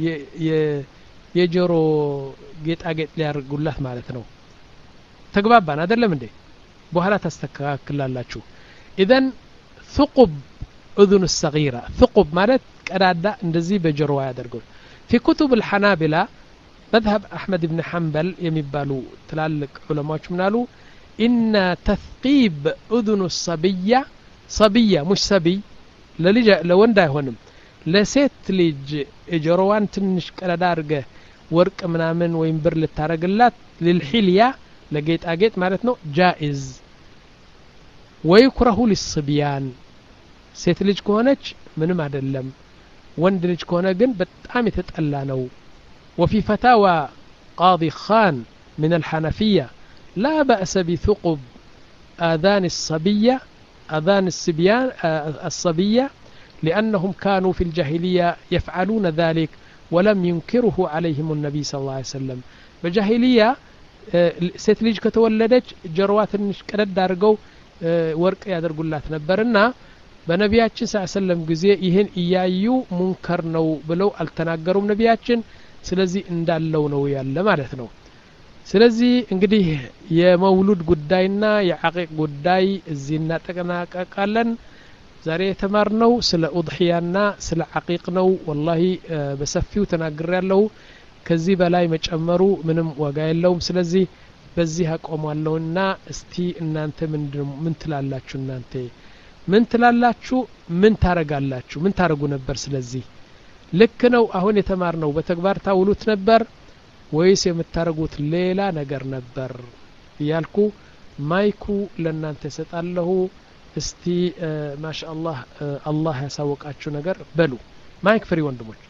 S1: የጆሮ ጌጣጌጥ ሊያደርጉላት ማለት ነው ተግባባን አይደለም እንዴ በኋላ ታስተካክላላችሁ ኢዘን ثقب እذن الصغيرة ثقب ማለት ቀዳዳ እንደዚህ በጆሮዋ ያደርገው في كتب الحنابلة مذهب أحمد بن حنبل የሚባሉ ትላልቅ ዑለማዎች ምን አሉ إن تثقيب أذن الصبية صبية مش ሰቢይ ለልጅ ለወንድ አይሆንም ለሴት ልጅ ጆሮዋን ትንሽ ቀዳዳ አድርገ ወርቅ ምናምን ወይም ብር ልታረግላት ልልሒልያ ለጌጣጌጥ ማለት ነው ጃኢዝ ወይኩረሁ ሊስብያን ሴት ልጅ ከሆነች ምንም አይደለም ወንድ ልጅ ከሆነ ግን በጣም የተጠላ ነው وفي فتاوى قاضي خان من الحنفية لا بأس بثقب آذان الصبية آذان الصبيان الصبية لأنهم كانوا في الجاهلية يفعلون ذلك ولم ينكره عليهم النبي صلى الله عليه وسلم بجاهلية ሴት ልጅ ከተወለደች ጀርዋ ትንሽ ቀደድ አድርገው ወርቅ ያደርጉላት ነበርና በነቢያችን ስ ሰለም ጊዜ ይህን እያዩ ሙንከር ነው ብለው አልተናገሩም ነቢያችን ስለዚህ እንዳለው ነው ያለ ማለት ነው ስለዚህ እንግዲህ የመውሉድ ጉዳይና የዓቂቅ ጉዳይ እዚህ እናጠናቀቃለን ዛሬ የተማርነው ስለ ኡድሕያና ስለ ዓቂቅ ነው ወላሂ በሰፊው ተናግር ያለሁ ከዚህ በላይ መጨመሩ ምንም ዋጋ የለውም ስለዚህ በዚህ አቆሟለሁና እስቲ እናንተ ምን ትላላችሁ እናንተ ምን ትላላችሁ ምን ታረጋላችሁ ምን ታረጉ ነበር ስለዚህ ልክ ነው አሁን የተማርነው በተግባር ታውሉት ነበር ወይስ የምታረጉት ሌላ ነገር ነበር እያልኩ ማይኩ ለእናንተ እሰጣለሁ እስቲ ማሻ አላህ አላህ ያሳወቃችሁ ነገር በሉ ማይክ ፍሪ ወንድሞች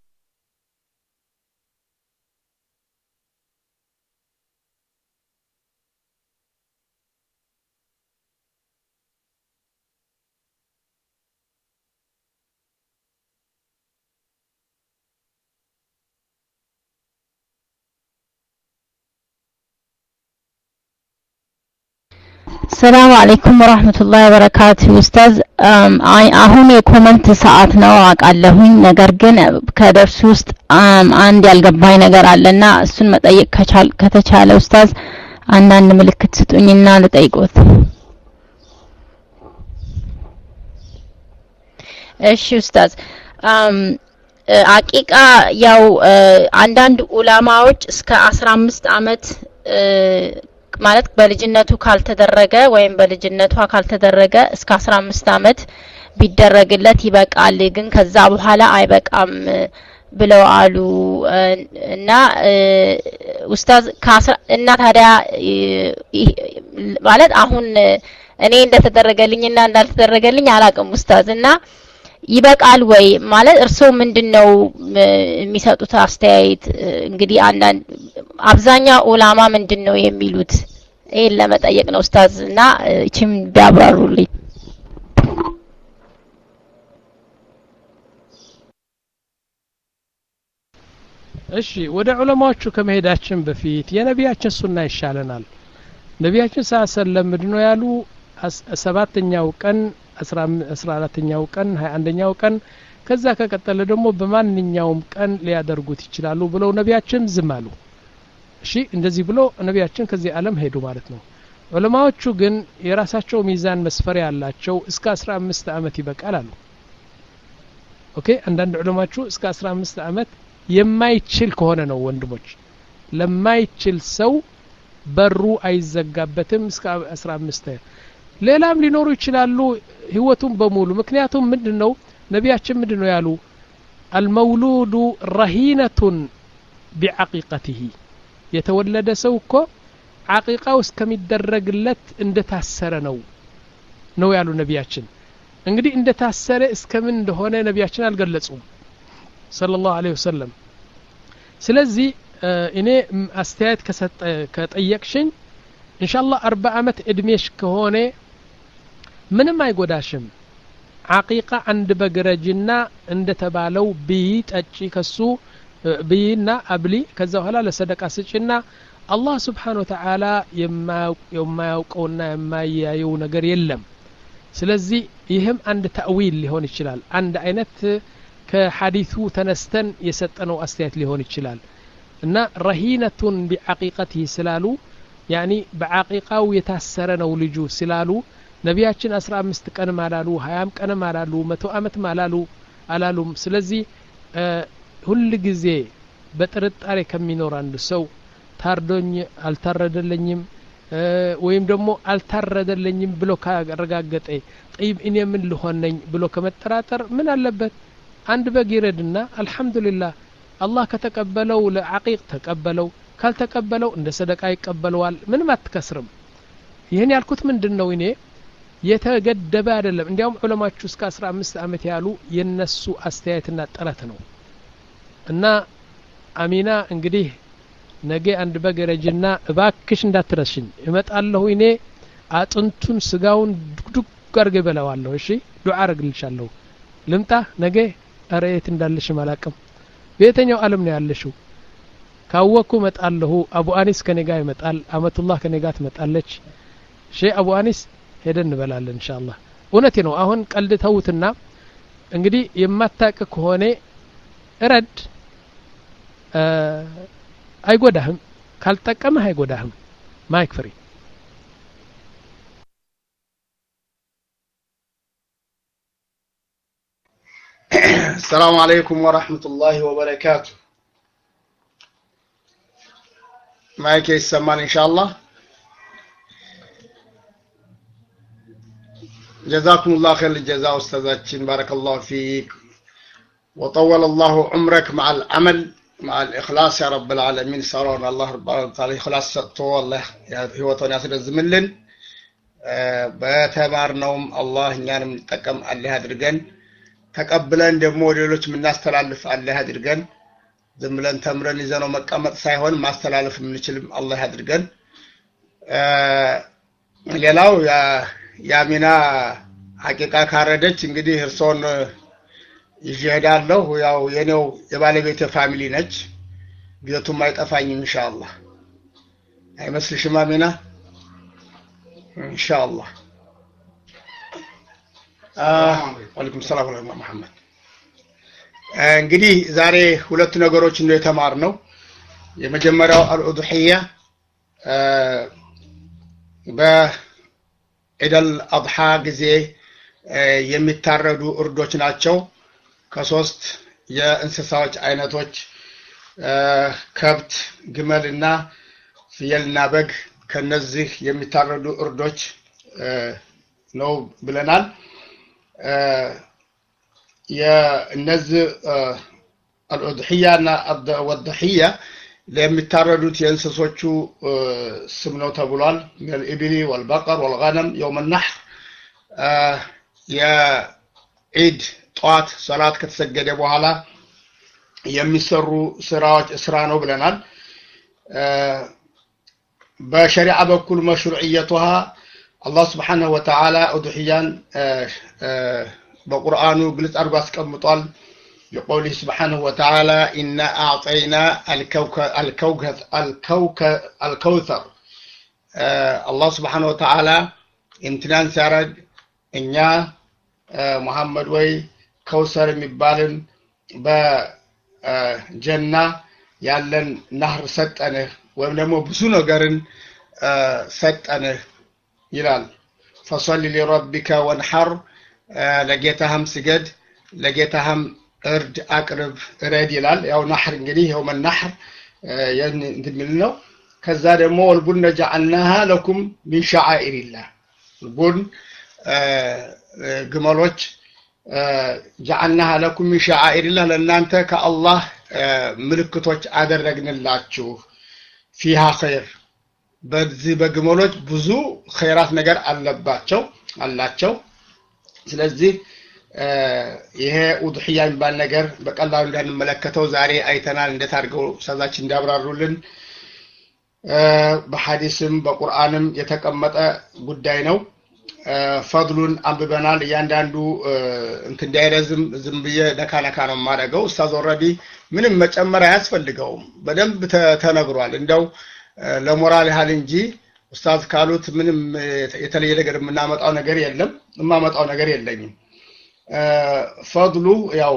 S2: ሰላም አለይኩም ወራህመቱላሂ ወበረካቱ ኡስታዝ አሁን የኮመንት ሰዓት ነው አውቃለሁኝ ነገር ግን ከደርሱ ውስጥ አንድ ያልገባኝ ነገር አለና እሱን መጠየቅ ከተቻለ ኡስታዝ አንዳንድ ምልክት ስጡኝና ልጠይቆት እሺ ኡስታዝ አቂቃ ያው አንዳንድ ኡላማዎች እስከ 15 አመት ማለት በልጅነቱ ካልተደረገ ወይም በልጅነቷ ካልተደረገ እስከ 15 አመት ቢደረግለት ይበቃል ግን ከዛ በኋላ አይበቃም ብለው አሉ እና ኡስታዝ እና ታዲያ ማለት አሁን እኔ እንደተደረገልኝና እንዳልተደረገልኝ አላቅም ኡስታዝ እና ይበቃል ወይ ማለት እርስዎ ምንድነው የሚሰጡት አስተያየት እንግዲህ አንዳንድ አብዛኛው ኡላማ ምንድነው የሚሉት ይሄን ለመጠየቅ ነው ኡስታዝ እና እቺም ቢያብራሩልኝ
S1: እሺ ወደ ዑለማዎቹ ከመሄዳችን በፊት የነቢያችን ሱና ይሻለናል ነቢያችን ሳ ሰለም ምንድነው ያሉ ሰባተኛው ቀን አስራ አራተኛው ቀን ሀያ አንደኛው ቀን ከዛ ከቀጠለ ደግሞ በማንኛውም ቀን ሊያደርጉት ይችላሉ ብለው ነቢያችን ዝም አሉ እሺ እንደዚህ ብሎ ነቢያችን ከዚህ ዓለም ሄዱ ማለት ነው ዑለማዎቹ ግን የራሳቸው ሚዛን መስፈሪያ ያላቸው እስከ አስራ አምስት አመት ይበቃል አሉ ኦኬ አንዳንድ ዑለማዎቹ እስከ አስራ አምስት አመት የማይችል ከሆነ ነው ወንድሞች ለማይችል ሰው በሩ አይዘጋበትም እስከ አስራ አምስት ሌላም ሊኖሩ ይችላሉ ህይወቱን በሙሉ ምክንያቱም ምንድን ነው ነቢያችን ምንድን ነው ያሉ አልመውሉዱ ረሂነቱን ቢዓቂቀትህ የተወለደ ሰው እኮ ዓቂቃው እስከሚደረግለት እንደታሰረ ነው ነው ያሉ ነቢያችን እንግዲህ እንደታሰረ እስከምን እንደሆነ ነቢያችን አልገለጹም صلى الله عليه وسلم ስለዚህ እኔ አስተያየት ከጠየቅሽኝ እንሻላ አርባ አመት እድሜሽ ከሆነ ምንም አይጎዳሽም አቂቃ አንድ በግረጅና እንደተባለው ብይ ጠጪ ከሱ ብይና አብሊ ከዛ በኋላ ለሰደቃ ስጭና አላህ ስብሓን ወተዓላ የማያውቀውና የማያየው ነገር የለም ስለዚህ ይህም አንድ ተእዊል ሊሆን ይችላል አንድ አይነት ከሐዲቱ ተነስተን የሰጠነው አስተያየት ሊሆን ይችላል እና ረሂነቱን ቢዓቂቀትህ ስላሉ ያኒ በዓቂቃው የታሰረ ነው ልጁ ስላሉ ነቢያችን አስራ አምስት ቀንም አላሉ ሀያም ቀንም አላሉ መቶ አመትም አላሉ አላሉም ስለዚህ ሁል ጊዜ በጥርጣሬ ከሚኖር አንድ ሰው ታርዶኝ አልታረደለኝም ወይም ደግሞ አልታረደለኝም ብሎ ካረጋገጠ ጠይብ እኔ ምን ልሆን ነኝ ብሎ ከመጠራጠር ምን አለበት አንድ በግ ይረድና አልሐምዱሊላህ አላህ ከተቀበለው ለዓቂቅ ተቀበለው ካልተቀበለው እንደ ሰደቃ ይቀበለዋል ምንም አትከስርም ይህን ያልኩት ምንድን ነው እኔ የተገደበ አይደለም እንዲያውም ዑለማችሁ እስከ አስራ አምስት አመት ያሉ የነሱ አስተያየትና ጥረት ነው እና አሚና እንግዲህ ነገ አንድ በግ ረጅና እባክሽ እንዳትረሽኝ እመጣለሁ እኔ አጥንቱን ስጋውን ዱግዱግ አርገ በለዋለሁ እሺ ዱዓ አረግልሻለሁ ልምጣ ነገ እረ የት እንዳለሽም አላቅም በየተኛው አለም ነው ያለሽው ካወኩ መጣለሁ አቡ አኒስ ከኔ ጋር ይመጣል አመቱላህ ከኔ ጋር ትመጣለች ሼ አቡ አኒስ ሄደን እንበላለን እንሻ አላህ እውነቴ ነው አሁን ቀልድ ተውትና እንግዲህ የማታቅ ከሆነ እረድ አይጎዳህም ካልጠቀመህ አይጎዳህም ማይክ ፍሪ
S3: السلام عليكم ورحمة الله وبركاته معك يسمعني إن شاء الله جزاكم الله خير الجزاء أستاذاتين بارك الله فيك وطول الله عمرك مع العمل مع الإخلاص يا رب العالمين سارون الله رب العالمين إخلاص سطو الله هو تناسل الزملن በተማርነውም አላህ እኛንም እንጠቀም አላህ አድርገን ተቀብለን ደግሞ ሌሎች የምናስተላልፍ አላህ አድርገን ዝም ብለን ተምረን ይዘነው መቀመጥ ሳይሆን ማስተላለፍ የምንችልም አላህ አድርገን ሌላው የአሚና ሀቂቃ ካረደች እንግዲህ እርሶን ይዤ እሄዳለሁ ያው የኔው የባለቤት ፋሚሊ ነች ቤቱም አይጠፋኝም ኢንሻአላህ አይመስልሽም አሚና ኢንሻአላህ ዋለይኩም ሰላም ወረህመቱላህ መሐመድ እንግዲህ ዛሬ ሁለት ነገሮች ነው የተማርነው የመጀመሪያው አልኡድሕያ በዒደል አድሓ ጊዜ የሚታረዱ እርዶች ናቸው ከሶስት የእንስሳዎች አይነቶች ከብት ግመልና ፍየልና በግ ከነዚህ የሚታረዱ እርዶች ነው ብለናል የእነዚህ አልኡድሕያና ወድሕያ ለሚታረዱት የእንስሶቹ ስም ነው ተብሏል ልኢብሊ ወልበቀር ወልገነም የውም ናሕር የዒድ ጠዋት ሰላት ከተሰገደ በኋላ የሚሰሩ ስራዎች ስራ ነው ብለናል በሸሪዓ በኩል መሽሩዕየቱሃ አላህ ስብሓንሁ ወተዓላ ኡድሕያን በቁርአኑ ግልጽ አድርጎ አስቀምጧል لقوله سبحانه وتعالى إنا أعطينا الكوكب الكوكب الكوثر آه الله سبحانه وتعالى امتنان سارد እኛ ሙሐመድ ወይ ከውሰር የሚባልን በጀና ያለን ናህር ሰጠንህ ወይም ደግሞ ብዙ ነገርን ሰጠንህ ይላል ፈሰሊ ሊረቢከ ወንሐር ለጌታህም ስገድ ለጌታህም እርድ አቅርብ እረድ ይላል ያው ናሕር እንግዲህ የውመ ናሕር እንትን ነው ከዛ ደግሞ ወልቡነ ጀዓልናሃ ለኩም ሚን ሸዓኢሪላህ ልቡን ግመሎች ጀዓልናሃ ለኩም ሚን ሸዓኢሪላህ ለእናንተ ከአላህ ምልክቶች አደረግንላችሁ ፊሃ ኸይር በዚህ በግመሎች ብዙ ኸይራት ነገር አለባቸው አላቸው ስለዚህ ይሄ ውድሕያ የሚባል ነገር በቀላሉ እንዳንመለከተው ዛሬ አይተናል እንዴት አድርገው ሰዛችን እንዳብራሩልን በሐዲስም በቁርአንም የተቀመጠ ጉዳይ ነው ፈድሉን አንብበናል እያንዳንዱ እንትን እንዳይረዝም ዝም ብዬ ነካ ነካ ነው የማደርገው ኡስታዝ ኦልሬዲ ምንም መጨመር አያስፈልገውም በደንብ ተነግሯል እንደው ለሞራል ያህል እንጂ ኡስታዝ ካሉት ምንም የተለየ ነገር የምናመጣው ነገር የለም የማመጣው ነገር የለኝም ፈድሉ ያው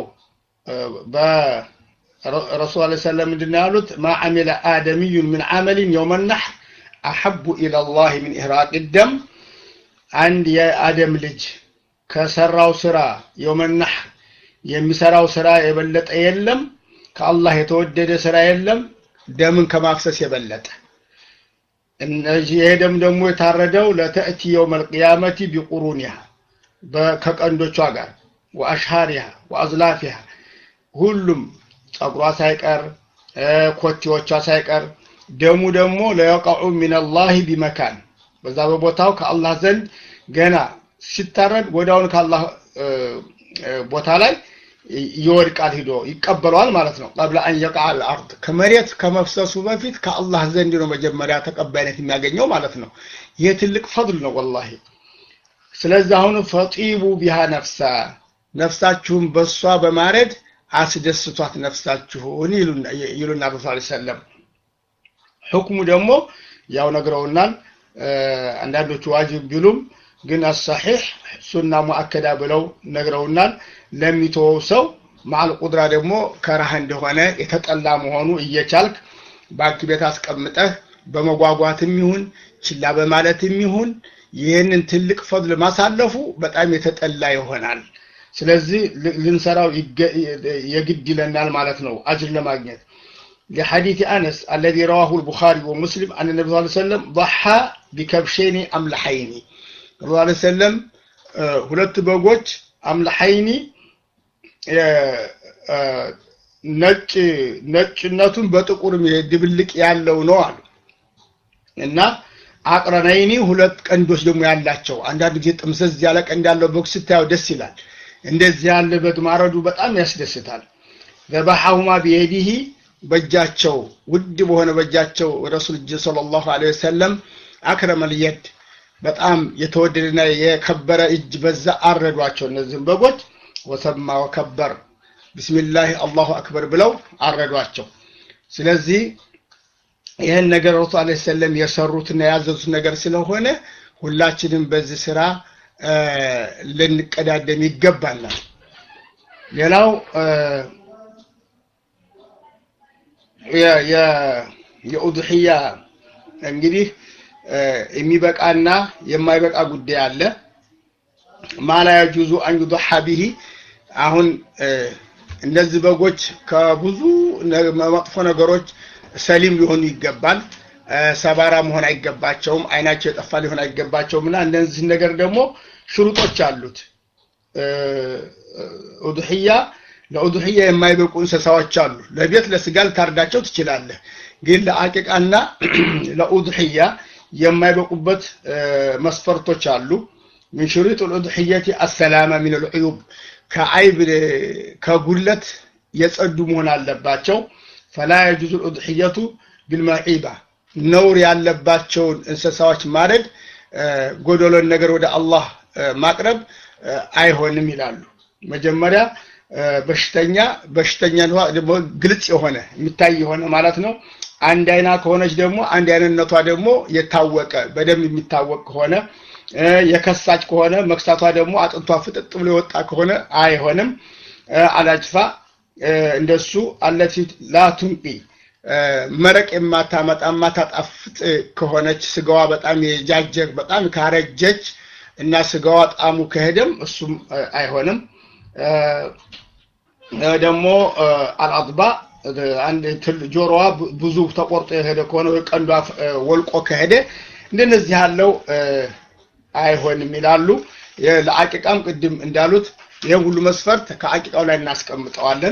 S3: በረሱል ለ ሰለም ምንድን ያሉት ማ አሚለ አደሚዩን ምን አመሊን የውመ ናሕር አሐቡ ኢለላህ ምን ኢህራቅ ደም አንድ የአደም ልጅ ከሰራው ስራ የውመ ናሕር የሚሰራው ስራ የበለጠ የለም ከአላህ የተወደደ ስራ የለም ደምን ከማፍሰስ የበለጠ እነዚህ ይሄ ደም ደግሞ የታረደው ለተእቲ የውመ ልቅያመቲ ቢቁሩኒሃ ከቀንዶቿ ጋር ወአሽሃሪሃ ወአዝላፊሃ ሁሉም ጸጉሯ ሳይቀር ኮቴዎቿ ሳይቀር ደሙ ደግሞ ለየቀዑ ሚነላህ ቢመካን በዛ በቦታው ከአላህ ዘንድ ገና ሲታረድ ወዲያውን ከአላህ ቦታ ላይ ይወድቃል ሂዶ ይቀበለዋል ማለት ነው ቀብለ አን የቃ አልአርድ ከመሬት ከመፍሰሱ በፊት ከአላህ ዘንድ ነው መጀመሪያ ተቀባይነት የሚያገኘው ማለት ነው ይህ ትልቅ ፈضል ነው ወላሂ ስለዚህ አሁን ፈጢቡ ቢሃ ነፍሳ ነፍሳችሁን በሷ በማረድ አስደስቷት ነፍሳችሁን ይሉና ረሱ ሰለም ሕክሙ ደግሞ ያው ነግረውናል አንዳንዶቹ ዋጅብ ቢሉም ግን አሳሒሕ ሱና ሙአከዳ ብለው ነግረውናል ለሚተወው ሰው ማል ቁድራ ደግሞ ከራህ እንደሆነ የተጠላ መሆኑ እየቻልክ ባንክ ቤት አስቀምጠህ በመጓጓትም ይሁን ችላ በማለትም ይሁን ይህንን ትልቅ ፈድል ማሳለፉ በጣም የተጠላ ይሆናል ስለዚህ ልንሰራው የግድ ይለናል ማለት ነው አጅር ለማግኘት لحديث أنس الذي رواه البخاري ومسلم أن النبي صلى الله عليه وسلم ضحى بكبشين أملحين صلى الله عليه وسلم ሁለት በጎች አምልሐይኒ ነጭ ነጭነቱን በጥቁር ድብልቅ ያለው ነው አሉ እና አቅረናይኒ ሁለት ቀንዶች ደግሞ ያላቸው አንዳንድ ጊዜ ጥምዘዝ ያለ ቀንድ ያለው በግ ስታየው ደስ ይላል እንደዚህ ያለ በግ ማረዱ በጣም ያስደስታል ዘባሐሁማ ቢየዲህ በእጃቸው ውድ በሆነ በእጃቸው ረሱል እጅ ሰለላሁ ዐለይሂ ወሰለም አክረመል የድ በጣም የተወደደና የከበረ እጅ በዛ አረዷቸው እነዚህም በጎች ወሰማ ወከበር ቢስሚላህ አላሁ አክበር ብለው አረዷቸው ስለዚህ ይህን ነገር ረሱ አለ ሰለም የሰሩትና ያዘዙት ነገር ስለሆነ ሁላችንም በዚህ ስራ ልንቀዳደም ይገባናል ሌላው የኡድሕያ እንግዲህ የሚበቃና የማይበቃ ጉዳይ አለ ማላ የጁዙ አን ዩضሐ ቢሂ አሁን እነዚህ በጎች ከብዙ መጥፎ ነገሮች ሰሊም ሊሆኑ ይገባል ሰባራ መሆን አይገባቸውም አይናቸው የጠፋ ሊሆን አይገባቸውም እና እነዚህ ነገር ደግሞ ሽሩጦች አሉት ኡድሕያ ለኡድሕያ የማይበቁ እንስሳዎች አሉ ለቤት ለስጋ ልታርዳቸው ትችላለህ ግን ለአቂቃና ለኡድሕያ የማይበቁበት መስፈርቶች አሉ من شروط الأضحية السلامة من العيوب كعيب كقلة يصد مهن አለባቸው فلا يجوز الأضحية بالمعيبة ነውር ያለባቸውን እንስሳዎች ማረድ ጎደሎን ነገር ወደ አላህ ማቅረብ አይሆንም ይላሉ መጀመሪያ በሽተኛ በሽተኛ ደግሞ ግልጽ የሆነ የሚታይ የሆነ ማለት ነው። አንድ አይና ከሆነች ደግሞ አንድ አይነነቷ ደግሞ የታወቀ በደንብ የሚታወቅ ከሆነ የከሳች ከሆነ መክሳቷ ደግሞ አጥንቷ ፍጥጥ ብሎ የወጣ ከሆነ አይሆንም። አላጅፋ እንደሱ አለቲ ላቱንቂ መረቅ የማታመጣ የማታጣፍጥ ከሆነች ስጋዋ በጣም የጃጀ በጣም ካረጀች እና ስጋዋ ጣሙ ከሄደም እሱም አይሆንም። ደግሞ አልአጥባ አንድ ጆሮዋ ብዙ ተቆርጦ የሄደ ከሆነ ወይ ቀንዷ ወልቆ ከሄደ እንደነዚህ ያለው አይሆንም ይላሉ። ለአቂቃም ቅድም እንዳሉት ይህም ሁሉ መስፈርት ከአቂቃው ላይ እናስቀምጠዋለን።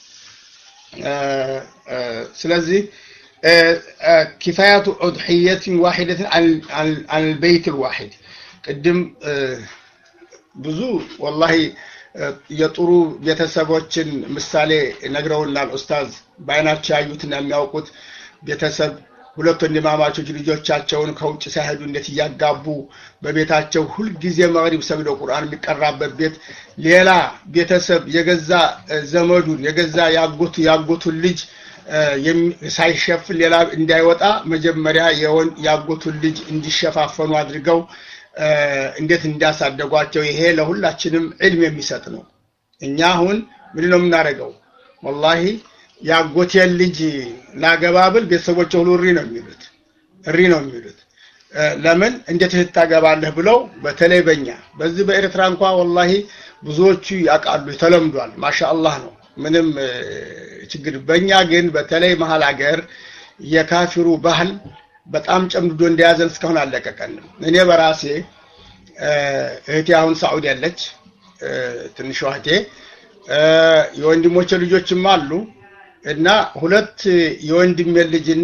S3: ስለዚህ ኪፋያቱ ኡድሕየትን ዋሒደትን አልበይት ልዋሒድ ቅድም ብዙ ወላሂ የጥሩ ቤተሰቦችን ምሳሌ ነግረውናል ኡስታዝ። በአይናቸው ያዩትና የሚያውቁት ቤተሰብ ሁለት ወንድማማቾች ልጆቻቸውን ከውጭ ሳይሄዱ እንዴት እያጋቡ በቤታቸው ሁልጊዜ መግሪብ ሰግደው ቁርአን የሚቀራበት ቤት ሌላ ቤተሰብ የገዛ ዘመዱን የገዛ ያጎቱ ያጎቱን ልጅ ሳይሸፍን ሌላ እንዳይወጣ መጀመሪያ ያጎቱን ልጅ እንዲሸፋፈኑ አድርገው እንዴት እንዳሳደጓቸው ይሄ ለሁላችንም ዕልም የሚሰጥ ነው። እኛ አሁን ምንድን ነው የምናደርገው? ወላሂ ያጎቴን ልጅ ላገባብል ቤተሰቦች ሁሉ እሪ ነው የሚሉት እሪ ነው የሚሉት። ለምን እንዴት ልታገባለህ ብለው በተለይ በእኛ በዚህ በኤርትራ እንኳ ወላሂ ብዙዎቹ ያውቃሉ፣ ተለምዷል። ማሻአላህ ነው ምንም ችግር። በእኛ ግን በተለይ መሀል ሀገር የካፊሩ ባህል በጣም ጨምድዶ እንደያዘን እስካሁን አለቀቀንም። እኔ በራሴ እህቴ አሁን ሳዑዲ ያለች ትንሿ እህቴ የወንድሞቼ ልጆችም አሉ እና ሁለት የወንድሜ ልጅና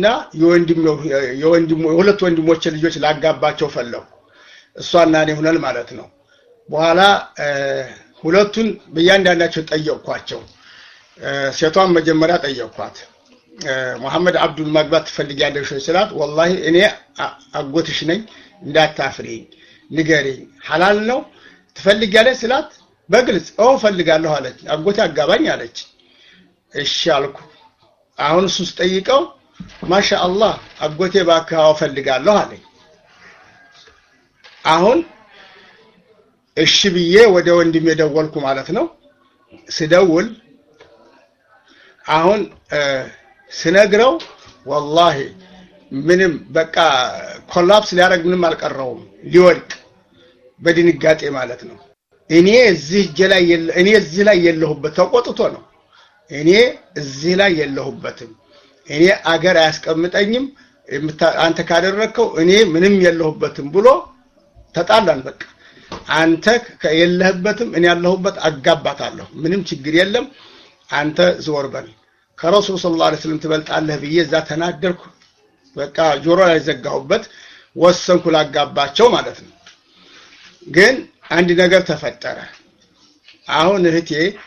S3: የሁለት ወንድሞቼ ልጆች ላጋባቸው ፈለጉ። እሷና እኔ ሁነን ማለት ነው። በኋላ ሁለቱን በእያንዳንዳቸው ጠየቅኳቸው። ሴቷን መጀመሪያ ጠየቅኳት። መሐመድ አብዱል ማግባት ትፈልጊያለሽ ወይ ስላት፣ ወላሂ እኔ አጎትሽ ነኝ እንዳታፍሪኝ፣ ንገሪኝ፣ ሐላል ነው ትፈልጊያለሽ ስላት፣ በግልጽ ኦ ፈልጋለሁ አለች። አጎቴ አጋባኝ አለች። እሺ አልኩ። አሁን እሱ ስጠይቀው ማሻ አላህ አጎቴ እባክህ አዎ ፈልጋለሁ አለኝ። አሁን እሺ ብዬ ወደ ወንድሜ ደወልኩ ማለት ነው። ስደውል አሁን ስነግረው ወላሂ ምንም በቃ ኮላፕስ ሊያደርግ ምንም አልቀረውም፣ ሊወድቅ በድንጋጤ ማለት ነው። እኔ እዚህ እጄ ላይ እኔ እዚህ ላይ የለሁበት ተቆጥቶ ነው። እኔ እዚህ ላይ የለሁበትም፣ እኔ አገር አያስቀምጠኝም፣ አንተ ካደረግከው እኔ ምንም የለሁበትም ብሎ ተጣላን። በቃ አንተ የለህበትም፣ እኔ ያለሁበት አጋባታለሁ፣ ምንም ችግር የለም፣ አንተ ዝወር በል ከረሱል ሰለላሁ ዐለይሂ ወሰለም ትበልጣለህ ብዬ እዛ ተናደርኩ። በቃ ጆሮ ላይ ዘጋሁበት፣ ወሰንኩ ላጋባቸው ማለት ነው። ግን አንድ ነገር ተፈጠረ። አሁን እህቴ